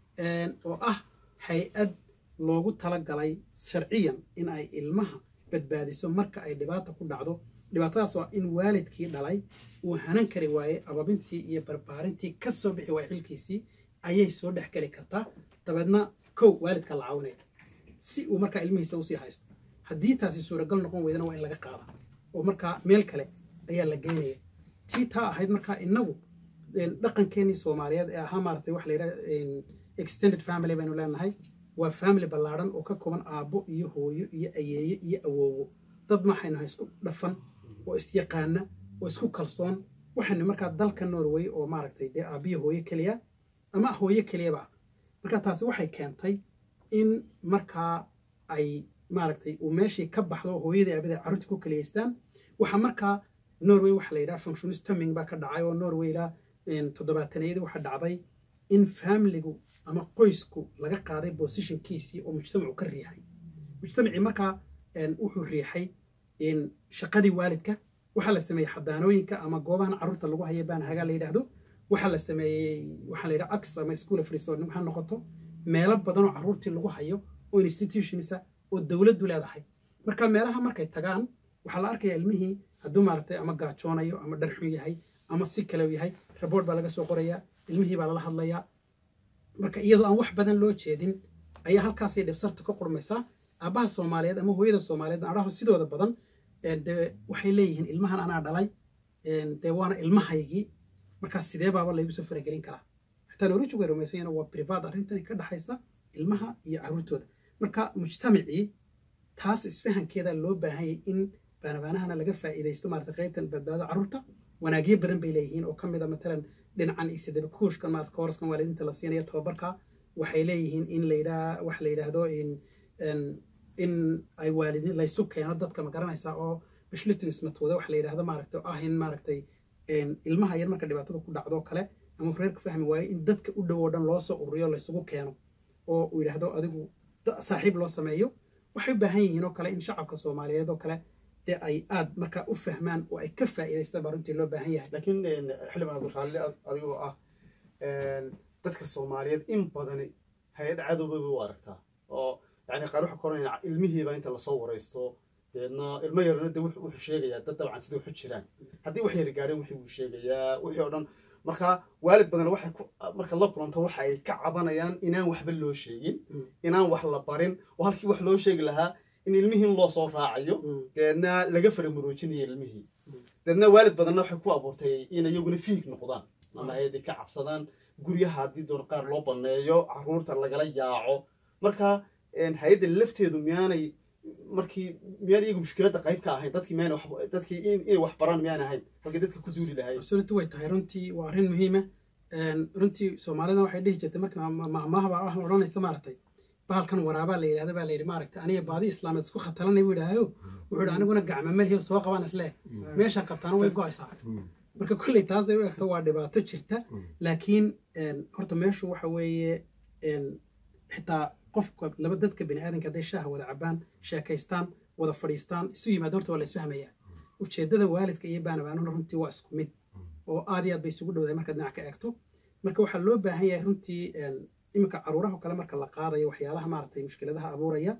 oo ah hay-ad loogu talagalay sharciyan in ay ilmaha badbaadiso marka ay dhibaata ku dhacdo dhibaatadaas waa in waalidkii dhalay uu hanan kari waaye ababintii iyo barbaarintii ka soo bixi waaya xilkiisii ayay soo dhex geli kartaa dabeedna kow waalidka la caawinaya si uu markaa ilmihiisa usii haysto haddii taasi suuragal noqon weydana waa in laga qaada oo markaa meel kale ayaa la geynaya tii taa ahayd markaa inagu dhaqankeenii soomaaliyeed ee ahaa maaragtay waxa la yidhaha extended family baynu leenahay waa family ballaadhan oo ka kooban aabbo iyo hooyo iyo ayeeye iyo awoowo dad maxaynu nahay isku dhafan oo isyaqaana oo isku kalsoon waxaynu markaa dalka norway oo maaragtay dee aabbiyo hooyo keliya ama hooyo keliyaba ah marka taasi waxay keentay in markaa ay maaragtay uu meeshii ka baxdo oo hooyadii aabada carruurtii ku keliyaystaan waxaa markaa norway waxaa la yidhaha functionistaming baa ka dhacay oo norway ilaa toddobaatanayadii waxaa dhacday in familigu ama qoysku laga qaaday positionkiisii oo mujtamacu ka riixay mujtamacii markaa wuxuu riixay shaqadii waalidka waxaa la sameeyey xadaanooyinka ama goobahan carruurta lagu haya baan hagaa la yidhaahdo waxaa la sameeyey waxaa la yidhaha ax ama school of resort ha noqoto meelo badan oo carruurtii lagu hayo oo institutionisa oo dowladdu leedahay marka meelaha markay tagaan waxaa la arkaya ilmihii hadduu maaragtay ama gaajoonayo ama dharxun yahay ama si kale yahay raboort baa laga soo qorayaa ilmihii baa lala hadlayaa marka iyadoo aan wax badan loo jeedin ayaa halkaasay dhibsarta ka qurmaysaa aabbaha soomaaliyeed ama hooyada soomaaliyeed adhaho sidooda badan dee waxay leeyihiin ilmahan anaa dhalay dee waana ilmahaygii markaas sidee baaba laygu soo faragelin karaa xitaa norwich way rumaysanyana waa privat arrintani ka dhaxaysa ilmaha iyo carruurtooda marka mujtamacii taas isfahankeeda loo baahanyay in baanabaanahana laga faa'iidaysto maarata qaybtan badbaado carruurta wanaagyo badan bay leeyihiin oo ka mid a matalan dhinacan isidaba kuushkan maarata kooraskan waalidiinta la siinayo tababarka waxay leeyihiin in la yidhaha waxa la yidhaahdo in ay waalidiin laysu keeno dadka ma garanaysaa oo bishlitismatooda waxa la yidhahdo maaragta ah in maaragtay ilmaha yar marka dhibaatada ku dhacdo kale ama reerka fahmi waayo in dadka u dhow oo dhan loo soo ururiyo laysugu keeno oo uu yidhaahdo adigu saaxiib loo sameeyo waxay u baahan yihiin oo kale in shacabka soomaaliyeed oo kale dee ay aad markaa u fahmaan oo ay ka faa'iidaystaan baa runtii loo baahan yahay laakiin xildhibaan abduraalli adigoo ah dadka soomaaliyeed in badani hay-ad cadowba bay u aragtaa oo yani qaar waxa koranaya ilmihiiba inta lasoo waraysto deedna ilmo yarna de wuxuu sheegayaa dad dabcan sida waxu jiraan haddii wax yar gaareen wixii buu sheegayaa wixii oo dhan marka waalid badan waxay marka la kulanto waxa ay ka cabanayaan inaan waxba loo sheegin inaan wax la barin oo halkii wax loo sheegi lahaa in ilmihii loo soo raacayo deedna laga faramuroojinayo ilmihii deedna waalid badanna waxay ku abuurtay in iyaguna fiig noqdaan ama ayadii ka cabsadaan guryaha haddii doon qaar loo baneeyo carruurta lagala yaaco marka hay-adda lafteedu miyaanay markii miyaan iyagu mushkiladda qayb ka ahayn dadkii miyaan dadkii inay wax baraan miyaan ahayn halkii dadka ku duuli lahayd absolutely way tahay runtii waa arrin muhiima runtii soomaalida waxay dhihi jirtay markii maahmaahba ah odhanaysa maaragtay bahalkan waraabaa la yidhahda baa la yidhi maaragtay aniga baadi islaameed isku khatalanay buu yidhaahayo wuxuu yidhi aniguna gacma melhiyo soo qabaan isle meesha qabtaana way go-aysaa marka kolley taasay u egto waa dhibaato jirta laakiin horta meeshu waxa weeye xitaa qofka laba dadka bini aadanka hadday shaaha wada cabaan sheekaystaan wada fadhiistaan isu yimaada horta waa la isfahmayaa ujeeddada waalidka iyo baanabaanuna runtii waa isku mid oo aad iyo aad bay isugu dhowdahay markaad dhinac ka eegto marka waxaa loo baahan yahay runtii iminka caruuraha kale marka la qaadayo waxyaalaha maaragtay mushkiladaha abuuraya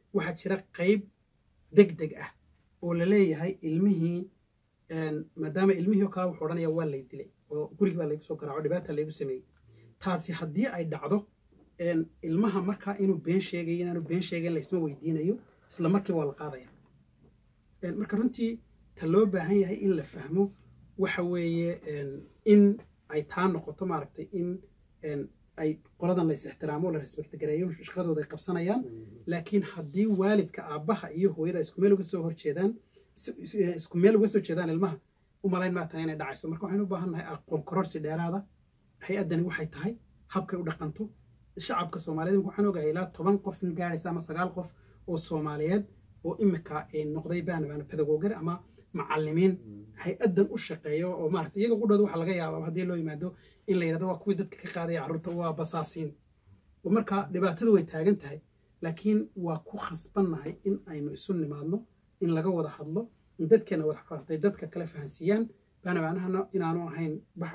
waxaa jira qayb deg deg ah oo la leeyahay ilmihii maadaama ilmihii oo kale wuxuu odhanaya waa lay dilay oo gurigi baa laygu soo garaaco dhibaata laygu sameeyey taasi haddii ay dhacdo ilmaha markaa inuu been sheegayo inaanu been sheegayn laysma weydiinayo isla markiiba waa la qaadaya marka runtii ta loo baahan yahay in la fahmo waxa weeye in ay taa noqoto maaragtay in ay qoladan la is ixtiraamo la respect gareeyo shaqadooda ay qabsanayaan laakiin haddii waalidka aabbaha iyo hooyada isku meel uga soo horjeedaan isku meel uga soo jeedaan ilmaha u malayn maa tan inay dhacayso marka waxaynu u baahan nahay aqoon kororsi dheeraada hay-addani waxay tahay habkay u dhaqanto shacabka soomaaliyeed waxaan ogahay ilaa toban qof in gaaraysa ama sagaal qof oo soomaaliyeed oo imika noqday baanabaan pedagogar ama macalimiin hay-addan u shaqeeyo oo maarata iyaga qudhooda waxaa laga yaabaa haddii loo yimaado in la yidhahdo waa kuwii dadka ka qaadaya carruurta waa basaasiin marka dhibaatadu way taagan tahay laakiin waa ku khasbannahay in aynu isu nimaadno in laga wada hadlo in dadkeena wada fartay dadka kale fahansiiyaan baanabaanahana inaanu ahayn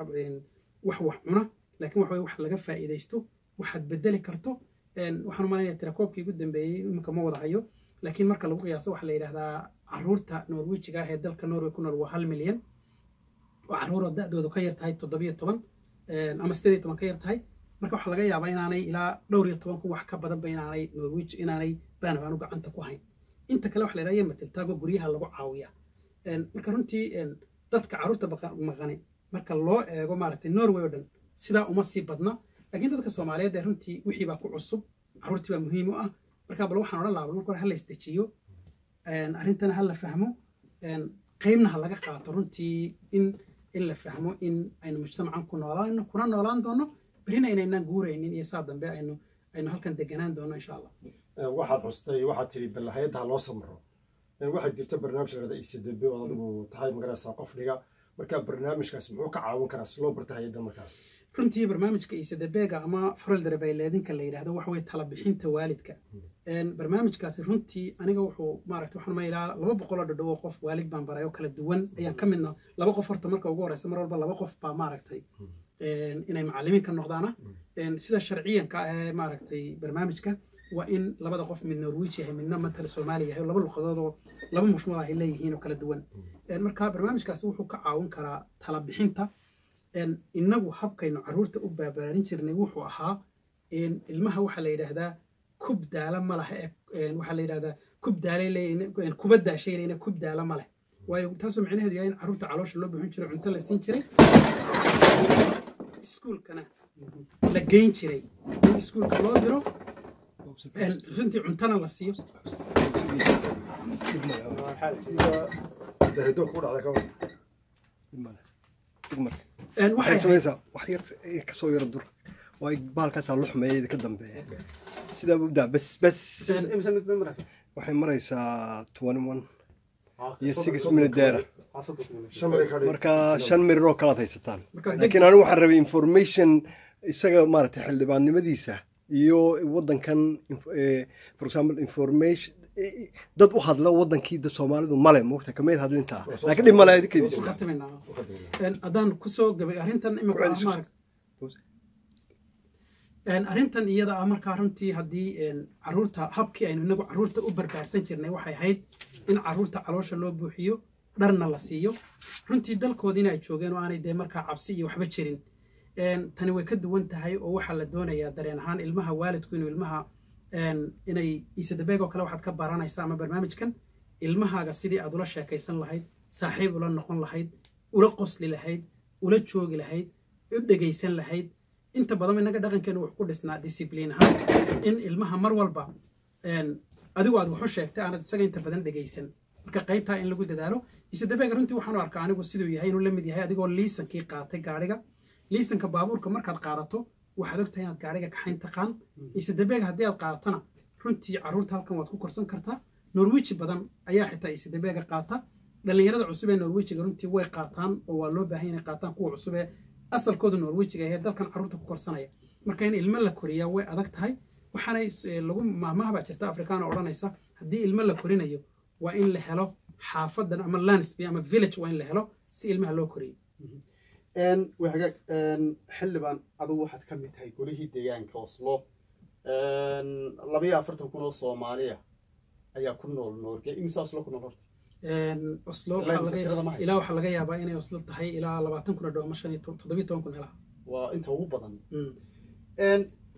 wax wax cuna laakiin waxa wax laga faa'iidaysto waxaad bedeli karto waxaan malaynaya tirakoobkii ugu dambeeyey iminka ma wada hayo laakiin marka lagu qiyaaso waxaa la yidhahdaa caruurta norwijiga ah ee dalka norway ku nool waa hal milyan oo caruuroo da-doodu ka yar tahay toddobiyo toban ama sideed iyo toban ka yar tahay marka waxaa laga yaabaa inaanay ilaa dhowr iyo toban ku wax ka badanba inaanay norwij inaanay baanabaanu gacanta ku hayn inta kale waxa la yidhahda matiltaago guryaha lagu caawiya marka runtii dadka caruurta maqani marka loo eego maaragtay norway oo dhan sidaa uma sii badna laakiin dadka soomaaliyeed ee runtii wixii baa ku cusub caruurtii baa muhiim u ah marka bal waxaan odhan lahaa marka hore ha la isdejiyo arrintana ha la fahmo qaybna ha laga qaato runtii in in la fahmo in aynu mujtamacan ku noolaan kuna noolaan doono berrina inaynaan guuraynin iyo saa dambe aynu aynu halkan deganaan doono insha allah waxaad xustay waxaad tidhi bal hay-adda loo samro waxaa jirta barnaamij larada icdb oo adigu tahay magaraysaa qof dhiga marka barnaamijkaas muxuu ka caawin karaa si loo barta hay-adda markaas runtii barnaamijka isadabega ama faraldarbayleedinka la yidhahdo waxa weye talabixinta waalidka barnaamijkaasi runtii aniga wuxuu maarata waxaan mailaa laba boqoloo dhadhow oo qof waalid baan baray oo kala duwan ayaan ka midna laba qof horta marka ugu horeysa mar walba laba qof baa maaragtay inay macalimiin ka noqdaana sida sharciyanka ee maaragtay barnaamijka waa in labada qof mid norwij yahay midna matala soomaaliya yahay laba luqadood oo laba mushmul ay leeyihiin oo kala duwan marka barnaamijkaasi wuxuu ka caawin karaa talabixinta inagu habkaynu caruurta u baabaarin jirnay wuxuu ahaa ilmaha waxaa la yidhaahdaa kub daala ma leh waxaa la yidhahdaa kub daalay leeyihin kuba daashay leeyihin kub daala ma leh waayo taasoo micnaheedu yahay in caruurta caloosha loo buuxin jiray cunto la siin jiray iskuulkana la geyn jiray in iskuulka loo diro runtii cuntana la siiyo dahido ku dhacda kawa waxay samaysaa wax yar kasoo yara dur waa baalkaasaa luxmeeya ka dambeeya sidaa ubdaa bas bas waxay maraysaa twenty one iyo six minute deera marka shan mirir oo kalaad haysataan laakiin anigu waxaan rabay information isaga maaragtay xildhibaannimadiisa iyo waddankan for example information dad u hadla wadankii da soomaalidu male moogta kamayd hadlintaa laakiin dhib male idinkeedii haddaan kusoo gabay arrintan imika arrintan iyada ah markaa runtii haddii caruurta habkii aynu inagu caruurta u barbaarsan jirnay waxay ahayd in caruurta caloosha loo buuxiyo dharna la siiyo runtii dalkoodiina ay joogeen oo aanay dee markaa cabsi iyo waxba jirin tani way ka duwan tahay oo waxaa la doonayaa dareen ahaan ilmaha waalidku inuu ilmaha inay iisadabeeg oo kale waxaad ka baranaysaa ama barnaamijkan ilmahaaga sidii aad ula sheekaysan lahayd saaxiib ula noqon lahayd ula qosli lahayd ula joogi lahayd u dhegaysan lahayd inta badan inaga dhaqankeenu wuxuu ku dhisnaa discibliin ahaan in ilmaha mar walba adigu aad waxu sheegtay aanad isaga inta badan dhegaysan marka qaybtaa in lagu dadaalo isadabeega runtii waxaan u arkaa anigu siduu yahay inuu la mid yahay adigoo liisankii qaatay gaadhiga liisanka baabuurka markaad qaadato waxaad ogtahay inaad gaadhiga kaxayn taqaan isadabeega haddii aad qaadatana runtii caruurta halkan waad ku korsan kartaa norwiji badan ayaa xitaa isadabeega qaata dhallinyarada cusub ee norwijiga runtii way qaataan oo waa loo baahan inay qaataan kuwa cusub ee asalkooda norwijiga ee dalkan caruurta ku korsanaya marka in ilmo la koriyaa way adag tahay waxaanay lagu maahmaha baa jirta afrikaana odhanaysa haddii ilmo la korinayo waa in la helo xaafadan ama landsby ama village waa in la helo si ilmaha loo koriyo wagaag xildhibaan adugu waxaad ka mid tahay golihii deegaanka oslo labayo afartan kun oo soomaaliya ayaa ku nool noorge imisa oslo ku nool horta oslo Ilaa waxaa imisa laga- tirada ma haysa? ilaa waxaa laga yaabaa inay oslo tahay ilaa labaatan kun oo dhow ama shan iyo toban toddobiyo toban kun helaha waa inta ugu badan Mm. Een,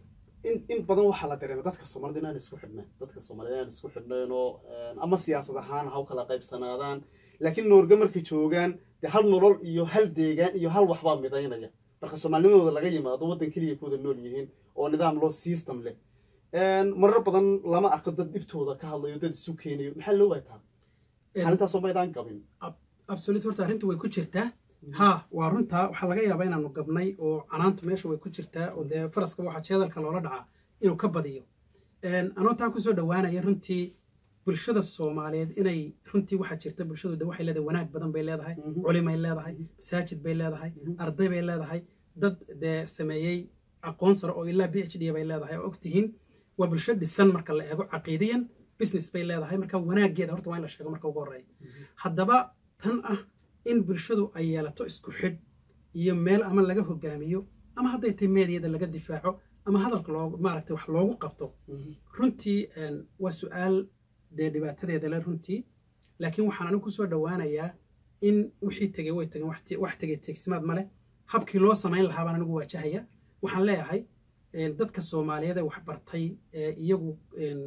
in in badan waxaa la dareema dadka soomaalida inaan isku xidhnayn dadka soomaalida inaan isku xidhnayn oo een, ama siyaasad ahaan ha u kala qaybsanaadaan laakiin noorge markay joogaan dee hal nolol iyo hal deegaan iyo hal waxbaa midaynaya marka soomaalinimadooda laga yimaado waddan keliya kuwada nool yihiin oo nidaam loo system leh Een, marar badan lama arko dad dhibtooda ka hadlayo dad isu keenayo maxaa loo waataa xalintaasoo maydaan gabin absolute horta arrintu way ku jirtaa ha waa runtaa waxaa laga yaabaa inaanu gabnay oo canaantu meesha way ku jirtaa oo dee faraska waxaa jeedalka loola dhacaa inuu ka badiyo Een, anoo taa kusoo dhowaanaya runtii bulshada soomaaliyeed inay runtii waxaa jirta bulshadu de waxay leedahay wanaag badan bay leedahay Mhm. culimay leedahay masaajid bay leedahay Mhm. arday bay leedahay dad dee sameeyey aqoon sare oo ilaa b h d bay leedahay oo ogtihiin waa bulsho dhisan marka la eego caqiidiyan business bay leedahay marka wanaageeda horta waa in la sheego marka ugu horreeya haddaba tan ah in bulshadu ay yeelato isku xidh iyo meel ama laga hogaamiyo ama hadday tahay meediyada laga difaaco ama hadalka loo maaragtay wax loogu qabto runtii een, waa su-aal dee dhibaatadeeda le runtii laakiin waxaan anigu kusoo dhowaanayaa in wixii tegey way tageen wax te- wax tegey teegsimaad ma leh habkii loo samayn lahaa baan anigu waajahaya waxaan leeyahay een, dadka soomaaliyeed ee waxbartay ee iyagu een,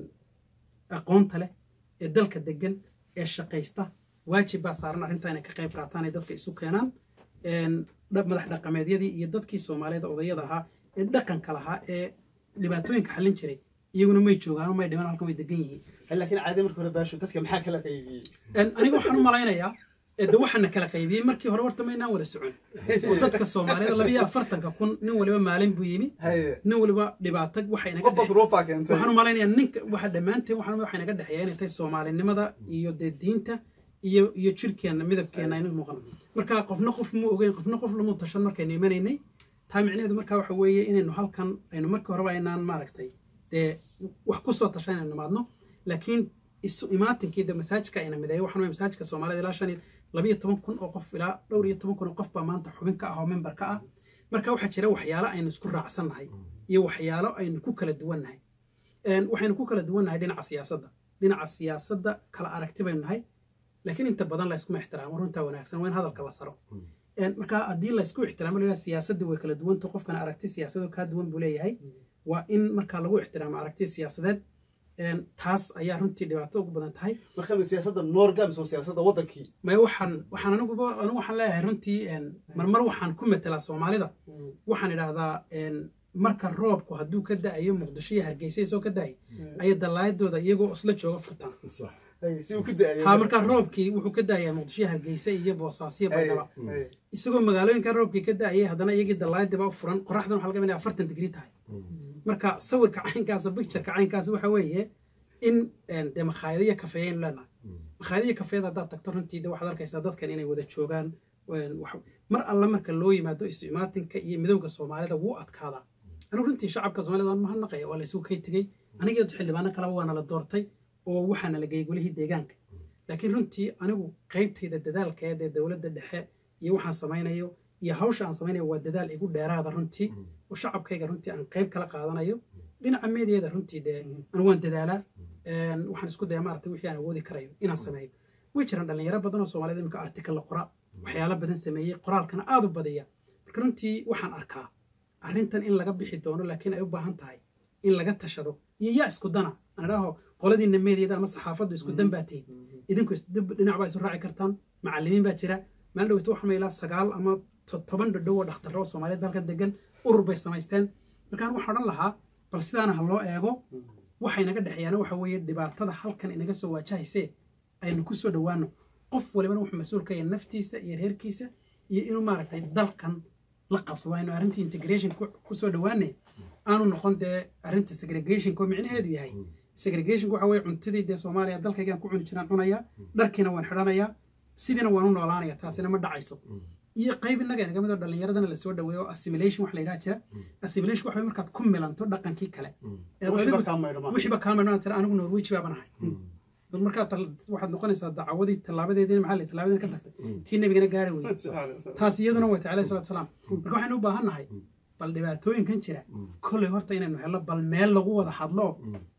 aqoonta leh ee dalka degan ee shaqaysta waajib baa saaran arrintaa inay ka qayb qaataan ay dadka isu keenaan Een, dha- madax dhaqameedyadii iyo dadkii soomaaliyeed odayada ahaa ee dhaqanka lahaa ee dhibaatooyinka xallin jiray iyaguna may joogaan may dhiman halkan way degan yihiin laakiin caadi marka hore baasho dadka maxaa kala qaybiyey Een, aniga waxaan u malaynayaa ee de waxaana kala qaybiyey markii hore warta maynaan wada socon oo dadka soomaaliyeed labiyo afartanka kun nin waliba maalin buu yimi haye nin waliba dhibaato waxay naga qofba duruufaa keentay waxaan u malaynayaa ninka waxa dhammaanteen waxaan waxay naga dhexeeya inay tahay soomaalinimada iyo dee diinta iyo iyo jirkeenna midabkeenna aynu muuqano marka qofna qof mu ogeyn qofna qof lamu tashan markaynu imanaynay taa micnaheedu marka waxa weeye inaynu halkan aynu markii horeba aynaan maaragtay dee wax ku soo tashan inaynu nimaadno laakiin isu imaatinkii de masaajidka ayna mideeyo waxaan weeye masaajidka soomaalida ilaa shan iyo labiyo toban kun oo qof ilaa dhowr iyo toban kun oo qof baa maanta xubin ka ah oo member ka ah marka waxaa jira waxyaalo aynu isku raacsannahay iyo waxyaalo aynu ku kala duwannahay Een, waxaynu ku kala duwannahay dhinaca siyaasadda dhinaca siyaasadda kala aragti baynu nahay laakiin inta badan la iskuma ixtiraamo runtaa wanaagsan waa in hadalka la saro Een, marka haddii la isku ixtiraamo la siyaasadda way kala duwanto qofkana aragti siyaasadoo kaa duwan buu leeyahay waa in marka lagu ixtiraamo aragti siyaasadeed Een, taas ayaa runtii dhibaato ugu badan tahay marka ma siyaasadda noorga mise waa siyaasadda waddankii maya waxaan waxaan aniguba anigu waxaan leeyahay runtii een, marmar waxaan ku metelaa soomaalida waxaan idhaahdaa een, marka roobku hadduu ka da'ayo muqdisho iyo hargeysa isoo ka da'ay ayay dalaayadooda iyagoo isla jooga furtaan صح Haye, si uu ku da'ayay ha markaa roobkii wuxuu ka da'ayaa muqdisho iyo hargeysa iyo boosaasiyo Haye, baydhaba haye. isagoo magaalooyinka roobkii ka da'ayay haddana iyagii dalaayadiba u furan qoraxdan waxaa laga yaabaa inay afartan digrii tahay marka sawirka caynkaasa pictureka caynkaasa waxa weeye in een, dee makhaayado iyo kafeeyaynu leenahay makhaayado iyo kafeeyada haddaad tagto runtii de waxaad arkaysaa dadkan inay wada joogaan een, wax- mar alla marka loo yimaado isu imaatinka iyo midowga soomaalida wuu adkaadaa anigu runtii shacabka soomaalida waan mahadnaqaya waa la isugu kay tegey aniga xildhibaano kaleba waana la doortay oo waxaana la geeyey golihii deegaanka laakiin runtii anigu qaybtayda dadaalkeeda ee dowladda dhexe iyo waxaan samaynayo iyo hawsha aan samaynayo waa dadaal igu dheeraada runtii oo shacabkayga runtii aan qayb kala qaadanayo dhinaca meediyada runtii dee anigu waan dadaalaa Een, waxaan isku daya maaragtay wixii aan awoodi karayo inaan sameeyo way jiraan dhalinyaro badan oo soomaalida imika artikal la qora waxyaalo badan sameeyey qoraalkana aada u badiya marka runtii waxaan arkaa arrintan in laga bixi doono laakiin ay u baahan tahay in laga tashado iyo yaa isku dana aan idhaaho qoladiina meediyada ama saxaafaddu isku dan baa tihin idinku is- dib- dhinac baa isu raaci kartaan macallimiin baa jira maalin dhoweyta waxaa ilaa sagaal ama to- toban dhadhow oo dhakhtarro oo soomaaliyeed halkan degan urur bay samaysteen markaan waxaan odhan lahaa bal sidaana ha loo eego waxay naga dhexeeyaana waxa weeye dhibaatada halkan inaga soo waajahaysee aynu ku soo dhowaano qof walibana wuxuu mas-uul ka yahay naftiisa iyo reerkiisa iyo inuu maaragtay dalkan la qabsado aynu arrintii integration ku- ku soo dhowaane aanu noqon dee arrinta segregationka oo micnaheedu yahay segregationka waxa weeye cuntadii dee soomaaliya dalkaygaan ku cuni jiraan cunaya dharkiina waan xidhanayaa sidiina waan u noolaanaya taasina ma dhacayso iyo qayb innaga inaga mid oo dhallinyaradana lasoo dhaweeyo oo assimilation wax la yidhaha jira assimilation waxa weye markaad ku milanto dhaqankii kale Ee Wixiiba adigu- kaa maydhama. wixiiba kaa maydhama tira anigu norweji baaban ahay dad markaa tal- waxaad noqonaysaa dacawadii tallaabadeediina maxaa la yidhi, tallaabadiina ka tagtay tii nebigana gaari weyey taas iyaduna way tahay alayhi salatu wasalaam marka waxaynu u baahan nahay bal dhibaatooyinkan jira kolley horta inaynu helno bal meel lagu wada hadlo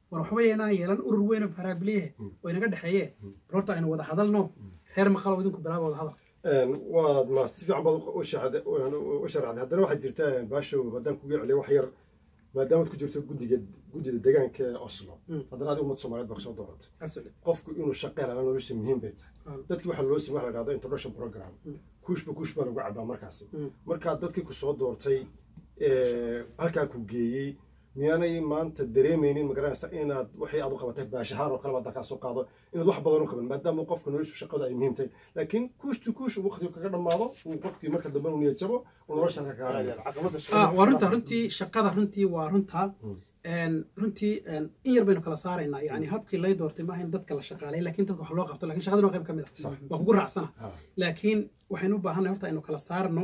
war waxba inaan yeelan urur weyn oo faraabiliyehe oo inaga dhexeeye bal horta aynu wada hadalno reer maqalo idinku bilaaba wada hadal waad ma si fiican baad u sharaxday u sharaxday haddana waxaa jirta baashow haddaan kuga celiyo wax yar maadaamaad ku jirto guddiga guddida deegaanka ee oslo haddana adiga ummad soomaaliyeed baa kasoo dooratay qofku inuu shaqo helana nolosha muhiim bay tahay dadkii waxaa loo simay waxa la dhahda introduction program kuushba kuush baa lagu cabaa markaasi markaa dadkii ku soo doortay halkaa ku geeyey miyaanay maanta dareemaynin magaranaysa inaad waxay aad u qabatay baashahaan oo kale baad dalkaa soo qaado inaad wax badan u qaban maadaama qofka noloshu shaqada ay muhiim tahay laakiin kuushtu kuush uu waqtigu kaga dhammaado uu qofkii marka dambe uu niyad jabo uu nolosha halka kaga waa runta runtii shaqada runtii waa runta runtii in yar baynu kala saaraynaa yani habkii lay doortay maaha in dadka la shaqaalay lakin dadka wax loo qabto lakin shaqadan waa qayb ka mid ah waa kugu raacsana laakiin waxaynu u baahannahay horta aynu kala saarno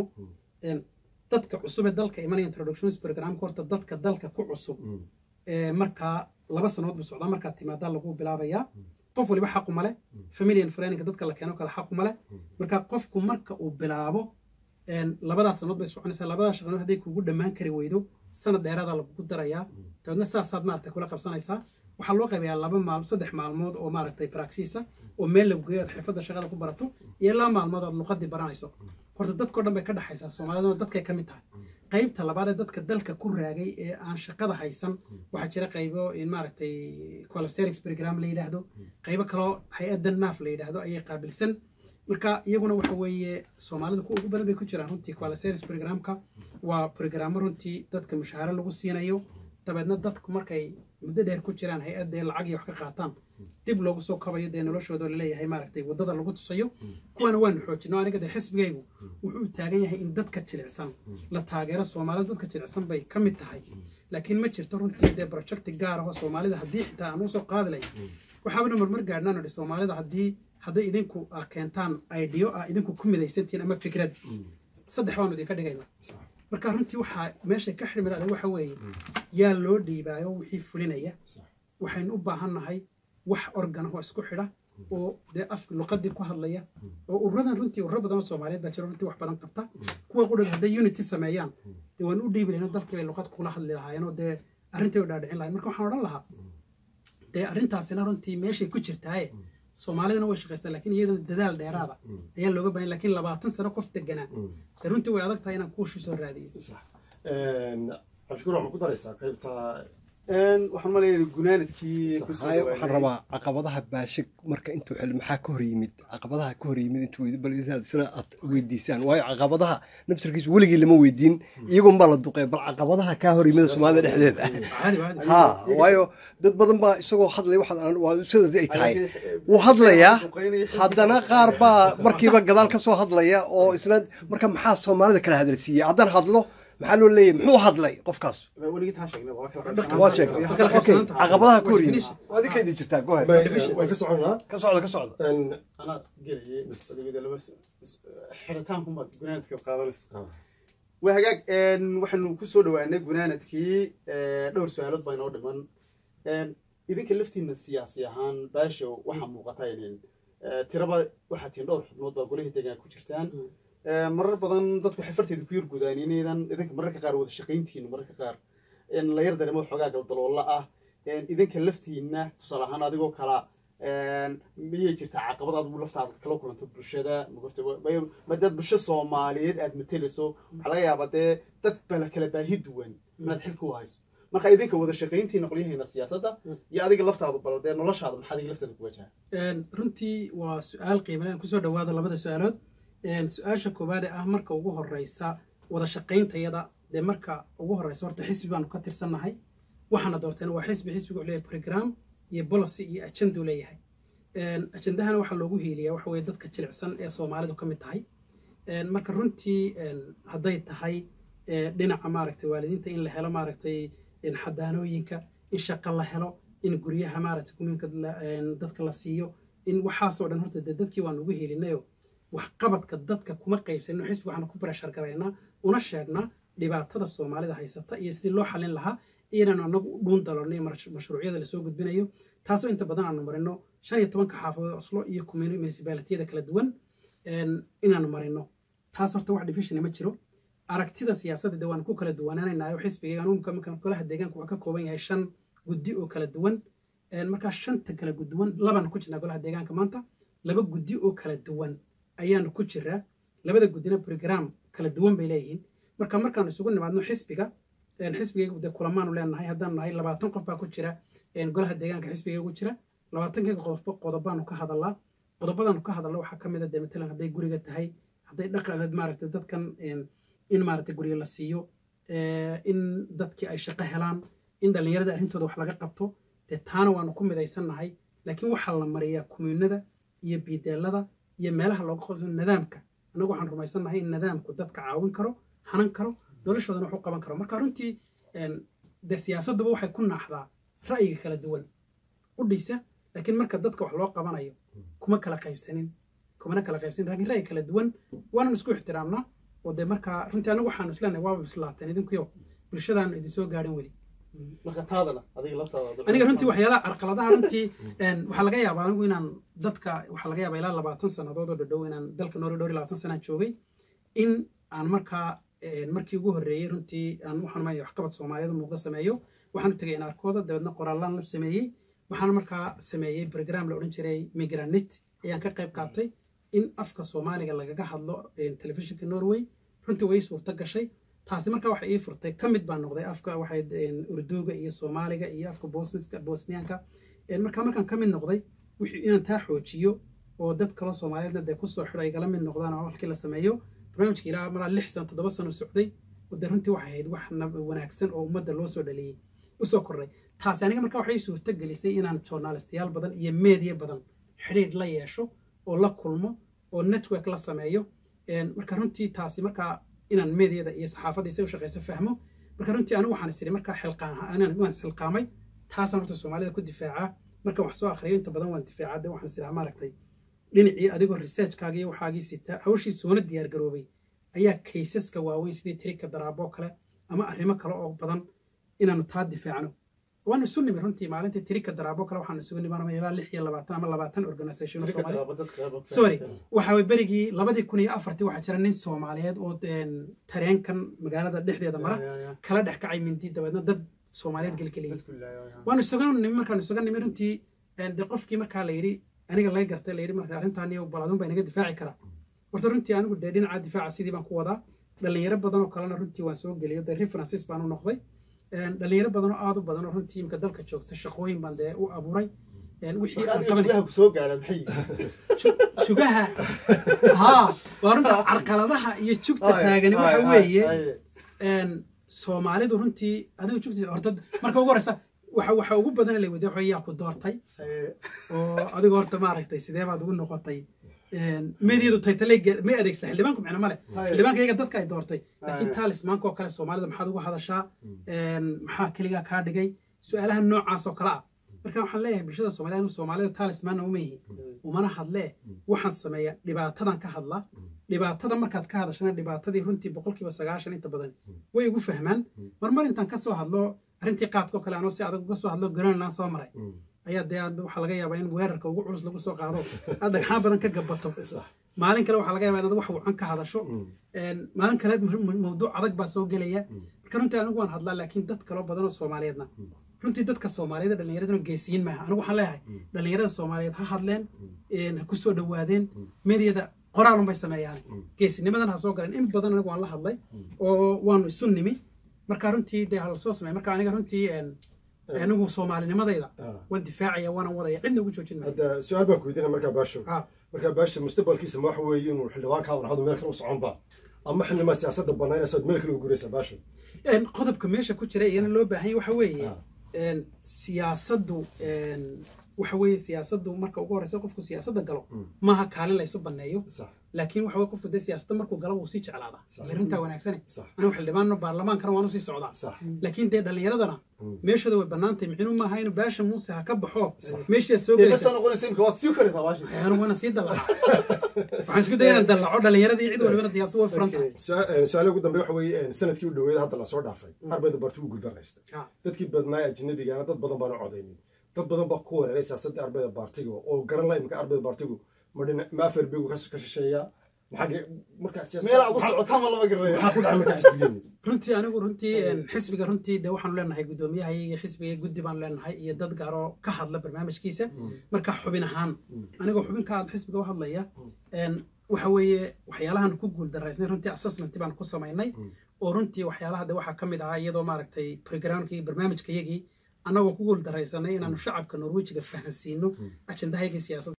dadka cusub ee dalka imanaya introductions programka horta dadka dalka ku cusub markaa laba sanood buu socdaa markaa timaadaa lagu bilaabayaa qof waliba xaqu male familian friendinga dadka la keeno kale xaqu male marka qofku marka uu bilaabo labadaas sanood bay soconaysaa labadaas shaqanood hadday kugu dhammaan kari weydo sanad dheeraada lagugu darayaa dabeedna sidaasaad maaragtay kula qabsanaysaa waxaa loo qaybayaa laba maal saddex maalmood oo maaragtay praxisa oo meel lagu geeyo aad xirfadda shaqada ku barato iyo laba maalmood aad luqadii baranayso horta dadkao dhan bay ka dhexaysaa soomaaliduna dadkay ka mid tahay qaybta labaad ee dadka dalka ku raagay ee aan shaqada haysan waxaa jira qaybo in maaragtay qualificerings program la yidhaahdo qaybo kaloo hay-adda naaf la yidhaahdo ayay qaabilsan marka iyaguna waxa weeye soomaalida ku ugu badan bay ku jiraan runtii qualificerings programka waa programmo runtii dadka mushaaharo lagu siinayo dabeedna dadku markay muddo dheer ku jiraan hay-adda ee lacag iyo wax ka qaataan dib loogu soo kabayo dee noloshooda laleeyahay maaragtay waddada lagu tusayo kuwana waanu xoojino aniga dee xisbigaygu wuxuu taagan yahay in dadka jilicsan la taageero soomaalida dadka jilicsan bay ka mid tahay laakiin ma jirto runtii dee projecti gaar ah oo soomaalida haddii xitaa aan usoo qaadi lahayn waxaabana marmar gaadhnaan idhi soomaalida haddii hadday idinku keentaan ideo ah idinku ku midaysantihiin ama fikrad saddex baanu idinka dhigayna marka runtii waxaa meeshay ka xirmiraada waxa weeye yaa loo dhiibaayo wixii fulinaya waxaynu u baahannahay wax organ oo isku xidha oo dee af luqadii ku hadlaya oo ururadan runtii ururo badan oo soomaaliyeed baa jiro runtii wax badan qabta kuwa qudhan hadday unity sameeyaan dee waan u dhiibi lahayn dalkii bay luqad kula hadli lahaayeen oo dee arrintii u dhaadhicin lahayn marka waxaan odhan lahaa dee arrintaasina runtii meeshay ku jirtaaye soomaalidana way shaqaystaa lakin iyadana dadaal dheeraada ayaa looga bahan lakin labaatan sano qof deganaa dee runtii way adag tahay inaan kuushi soo raadiyo cabdishukuur waxma ku daraysaa qaybta waxaan maleeyaa gunaanadkii waxaan rabaa caqabadaha baashig marka intuu xil maxaa ka hor yimid caqabadaha ka hor yimid intuu bal sida aad weydiisaan waayo caqabadaha nafsirkiisa weligii lama weydiin iyagoon baa la duqey bal caqabadaha kaa hor yimid soomaalida dhexdeeda ha waayo dad badan baa isagoo hadlaya waa sidaas ay tahay wuu hadlayaa haddana qaar baa markiiba gadaal ka soo hadlaya oo isna marka maxaa soomaalida kala hadalsiiyey haddaan hadlo maxaa loo leeyahy muxuu hadlay qofkaas waa sheegay caqabadaha ku horyimi waadi ka idin jirtaa gohe waan ka soconaa ka socda ka socda anaa gelayay laba xiritaankumaad gunaanadka qaadanaysa waa hagaag waxaanu ku soo dhawaanay gunaanadkii dhowr su-aalood baa inoo dhiman idinka laftiina siyaasi ahaan baasho waxaa muuqata inin tiraba waxaa tihiin dhowr xubnood baa golihii deegaan ku jirtaan marar badan dadku waxay farteeda ku yar gudaan inaydan idinka mararka qaar wada shaqayntihiin mararka qaar la yar dareemo xoogaa galdaloolla ah idinka laftiina tusaale ahaan adigoo kala miyay jirtaa caqabad adigu laftaada kala kulanto bulshada madaad bulsho soomaaliyeed aad matelayso waxaa laga yaabaa dee dad bala kala baahi duwan inaad xilka u hayso marka idinka wada shaqayntiina qolyaheena siyaasadda iyo adiga laftaadu bal dee noloshaada maxaad iga lafteeda ku wajaha runtii waa su-aal qiimadan kusoo dhawaada labada su-aalood su-aasha koowaade ah marka ugu horeysa wada shaqayntayada dee marka ugu horeysa horta xisbi baanu ka tirsannahay waxaana doorteen waa xisbi xisbiga wuxuu leeyahay program iyo policy iyo ajenduu leeyahay ajendahana waxaa loogu hiiliyaa waxa weye dadka jilicsan ee soomaalidu ka mid tahay marka runtii hadday tahay dhinaca maaragtay waalidiinta in la helo maaragtay xadaanooyinka in shaqa la helo in guryaha maaragtay kuminka dadka la siiyo in waxaasoo dhan horta dee dadkii waan ugu hiilinayo waxqabadka dadka kuma qaybsanino xisbiga waxaanu ku barashar garaynaa una sheegnaa dhibaatada soomaalida haysata iyo sidii loo xalin lahaa inaanu anagu u dhuun dalonno mashruucyada lasoo gudbinayo taasoo inta badan aanu marino shan iyo tobanka xaafadood oslo iyo municipalitiyada kala duwan inaanu marino taas horta wax division ma jiro aragtida siyaasadda de waanu ku kala duwanaanaynayo xisbiga golaha deegaanka wuxuu ka kooban yahay shan guddi oo kala duwan markaa shanta kala guduwan labaan ku jirnaa golaha deegaanka maanta laba guddi oo kala duwan ayaanu ku jiraa labada guddina brogram kala duwan bay leeyihiin marka markaanu isugu nimaadno xisbiga xisbigaygu dee kulamaanu leenahay haddaanu nahay labaatan qof baa ku jira golaha deegaanka xisbigayga ku jira labaatankayga qodob qodobaanu ka hadalaa qodobadaanu ka hadalna waxaa ka mid a dee matalan hadday guriga tahay hadday dhaqa maaragtay dadkan in maaragtay guriga la siiyo in dadkii ay shaqo helaan in dhallinyarada arrintooda wax laga qabto dee taana waanu ku midaysannahay laakiin waxaa la mariyaa kumyunada iyo biideelada iyo meelaha looga qabto nidaamka annagu waxaan rumaysannahay in nidaamku dadka caawin karo hanan karo noloshoodana wax u qaban karo marka runtii dee siyaasadduba waxay ku naaxdaa ra'yiga kala duwan u dhisa laakiin marka dadka wax loo qabanayo kuma kala qaybsanin kumana kala qaybsanin laakiin ra'yi kala duwan waanan isku ixtiraamnaa oo dee markaa runtii anagu waxaanu isleenahay waaba bislaateen idinkuyo bulshadaanu idin soo gaadhin weli aniga runtii waxyaalaha carqaladaha runtii waxaa laga yaabaa anigu inaan dadka waxaa laga yaabaa ilaa labaatan sannadood oo dhadhow inaan dalka noori dhowr iyo labaatan sanaan joogay in aan markaa markii ugu horreeyey runtii aan waxaan umaya waxqabad soomaaliyeed muuqda sameeyo waxaan u tegay inaarkooda dabeedna qoraallaan la sameeyey waxaan markaa sameeyey program la odhan jiray migranit ayaan ka qayb qaatay in afka soomaaliga lagaga hadlo telefishinka norway runtii way suurto gashay taasi markaa waxay ii furtay ka mid baan noqday afka waxay urduuga iyo soomaaliga iyo afka bosniska bosniyaanka markaa markaan ka mid noqday wixii inaan taa xoojiyo oo dad kaloo soomaaliyeedna dee kusoo xidho ay gala mid noqdaan oo halkii la sameeyo barnaamijka ilaa malaa lix sano toddoba sano socday oo dee runtii waxay ahayd wax wanaagsan oo ummadda loo soo dhaliyey usoo kordhay taasi aniga markaa waxay suurto gelisay inaan journalistayaal badan iyo meediya badan xidhiidh la yeesho oo la kulmo oo network la sameeyo marka runtii taasi markaa inaan meediyada iyo saxaafaddiisa u shaqeyso fahmo marka runtii anigu waxaan isiri markaa xilqaan isxilqaamay taasaan horta soomaalida ku difaacaa markaan wax soo akhriyo inta badan waan difaacaa de waxaan isiraa maaragtay dhinacii adigoo researchkaagii iyo waxaagii sita hawshii soona diyaar garoobay ayaa kaysaska waaweyn sidii tirika daraaboo kale ama arrimo kale oo badan inaanu taa difaacno waanu isu nimi runtii maalintii tirika daraabo kale waxaanu isugu nimaanama ilaa lix iyo labaatan ama labaatan organisation oo soomaali sorry waxa berigii labadii kun iyo afartii waxaa jira nin soomaaliyeed oo tareenkan magaalada dhexdeeda mara kala dhex kacay mindi dabeedna dad soomaaliyeed gelgeliyey waanu isaga nimi markaanu isaga nimi runtii de qofkii markaa la yidhi aniga laga gartay la yidhi marka arrintaani balaadun baa inaga difaaci karaa horta runtii anigu dee dhinaca difaaca sidii baan ku wadaa dhalinyaro badan oo kalena runtii waan soo geliyo dee references baan u noqday dhalinyaro badan oo aad u badan oo runtii imka dalka joogta shaqooyin baan dee u abuuray wixii aan qaban jugaha haa waa runta carqaladaha iyo jugta taagani waxa weeye soomaalidu runtii adigu jugta horta marka ugu horeysa waxa waxa ugu badan la wada yaa ku doortay oo adigu horta maaragtay sidee baad ugu noqotay meediyadu taytale ma adeegsa xildhibaanku micno male xildhibaanka iyaga dadka ay doortay laakiin taalismaanka oo kale soomaalida maxaad ugu hadashaa maxaa keligaa kaa dhigay su-aalaha noocaas oo kale ah marka waxaan leeyahay bulshada soomaliya anu soomaalida taalismaanna uma yihi umana hadlee waxaan sameeya dhibaatadan ka hadla dhibaatada markaad ka hadashana dhibaatadii runtii boqolkiiba sagaashan inta badan way igu fahmaan marmar intaan kasoo hadlo arrintii qaadkao kale anoo si adag uga soo hadlo greenland soo maray ayaa dee waxaa laga yaabaa in weerarka ugu culus lagu soo qaado aad dhagxaan badan ka gabato maalin kale waxaa laga yaabaa inaad wax wacan ka hadasho maalin kale mawduuc adag baa soo gelaya marka runtii anigu waan hadlaa laakiin dad kaloo badan oo soomaaliyeedna runtii dadka soomaaliyeed dhallinyaraduna geesiyin maaha anigu waxaan leeyahay dhallinyarada soomaaliyeed ha hadleen ha ku soo dhowaadeen meediyada qoraalun bay sameeyaan geesinimadan ha soo galeen in badan anigu waan la hadlay oo waanu isu nimi marka runtii dee hala soo sameey marka aniga runtii anigu soomaalinimadayda waan difaacaya waana wadaya cidna ugu joojin maayo hadda su-aal baan ku weydiinaya markaa baasho markaa baasha mustaqbalkiisa ma waxa weeye inuu xildhibaanka warxadu meel kale u soconba ama xildhibaan siyaasadda banaynaysa meel kale u guraysa baasho qodobka meesha ku jira iyana loo baahan yahay waxa weeye siyaasaddu waxa weeye siyaasaddu marka ugu horeysa qofku siyaasadda galo maaha kaalin laysu banneeyo laakiin waxa weye qofku dee siyaasadda markuu galo wuu sii jeclaadaa arrintaa wanaagsane anigu xildhibaanno baarlamaankana waanu sii socdaa laakiin dee dhallinyaradana meeshooda way bannaantay micnu maaha inuu baasha muuse ha ka baxo meeshaad soo gelaysaanigu waana sii dallaca waxaan isku daya inaan dallaco dhallinyaradii cid walibana siyaasad way furan tahay su-aale ugu dambe waxa weeye sanadkii u dhoweeda hadda lasoo dhaafay ardayda barti u guuldaraysta dadkii badnaay ajnabigaana dad badan baana codaynin dad badan baa ku weeraray siyaasadda ardayda baartiga oo garan la imika ardayda baartigu ma afar bigu ka shisheeya maxaa markaa siyaasad- meel aad u socotaa ma lama garanaya maxaa ku dhacay markaa xisbigeeni runtii anigu runtii een, xisbiga runtii de waxaanu leenahay guddoomiyaha iyo xisbiga guddi baan leenahay iyo dad gaaroo ka hadla barnaamijkiisa marka xubin ahaan anigoo xubin ka hadla xisbiga u hadlaya een, waxa weeye waxyaalahan ku guuldaraysnay runtii assessment baan ku samaynay oo runtii waxyaalaha de waxaa ka mid ahaa iyadoo maaragtay programkii barnaamijkayagii annagoo ku guuldaraysanay inaanu shacabka norwejiga fahansiino ajendahaygii siyaasadda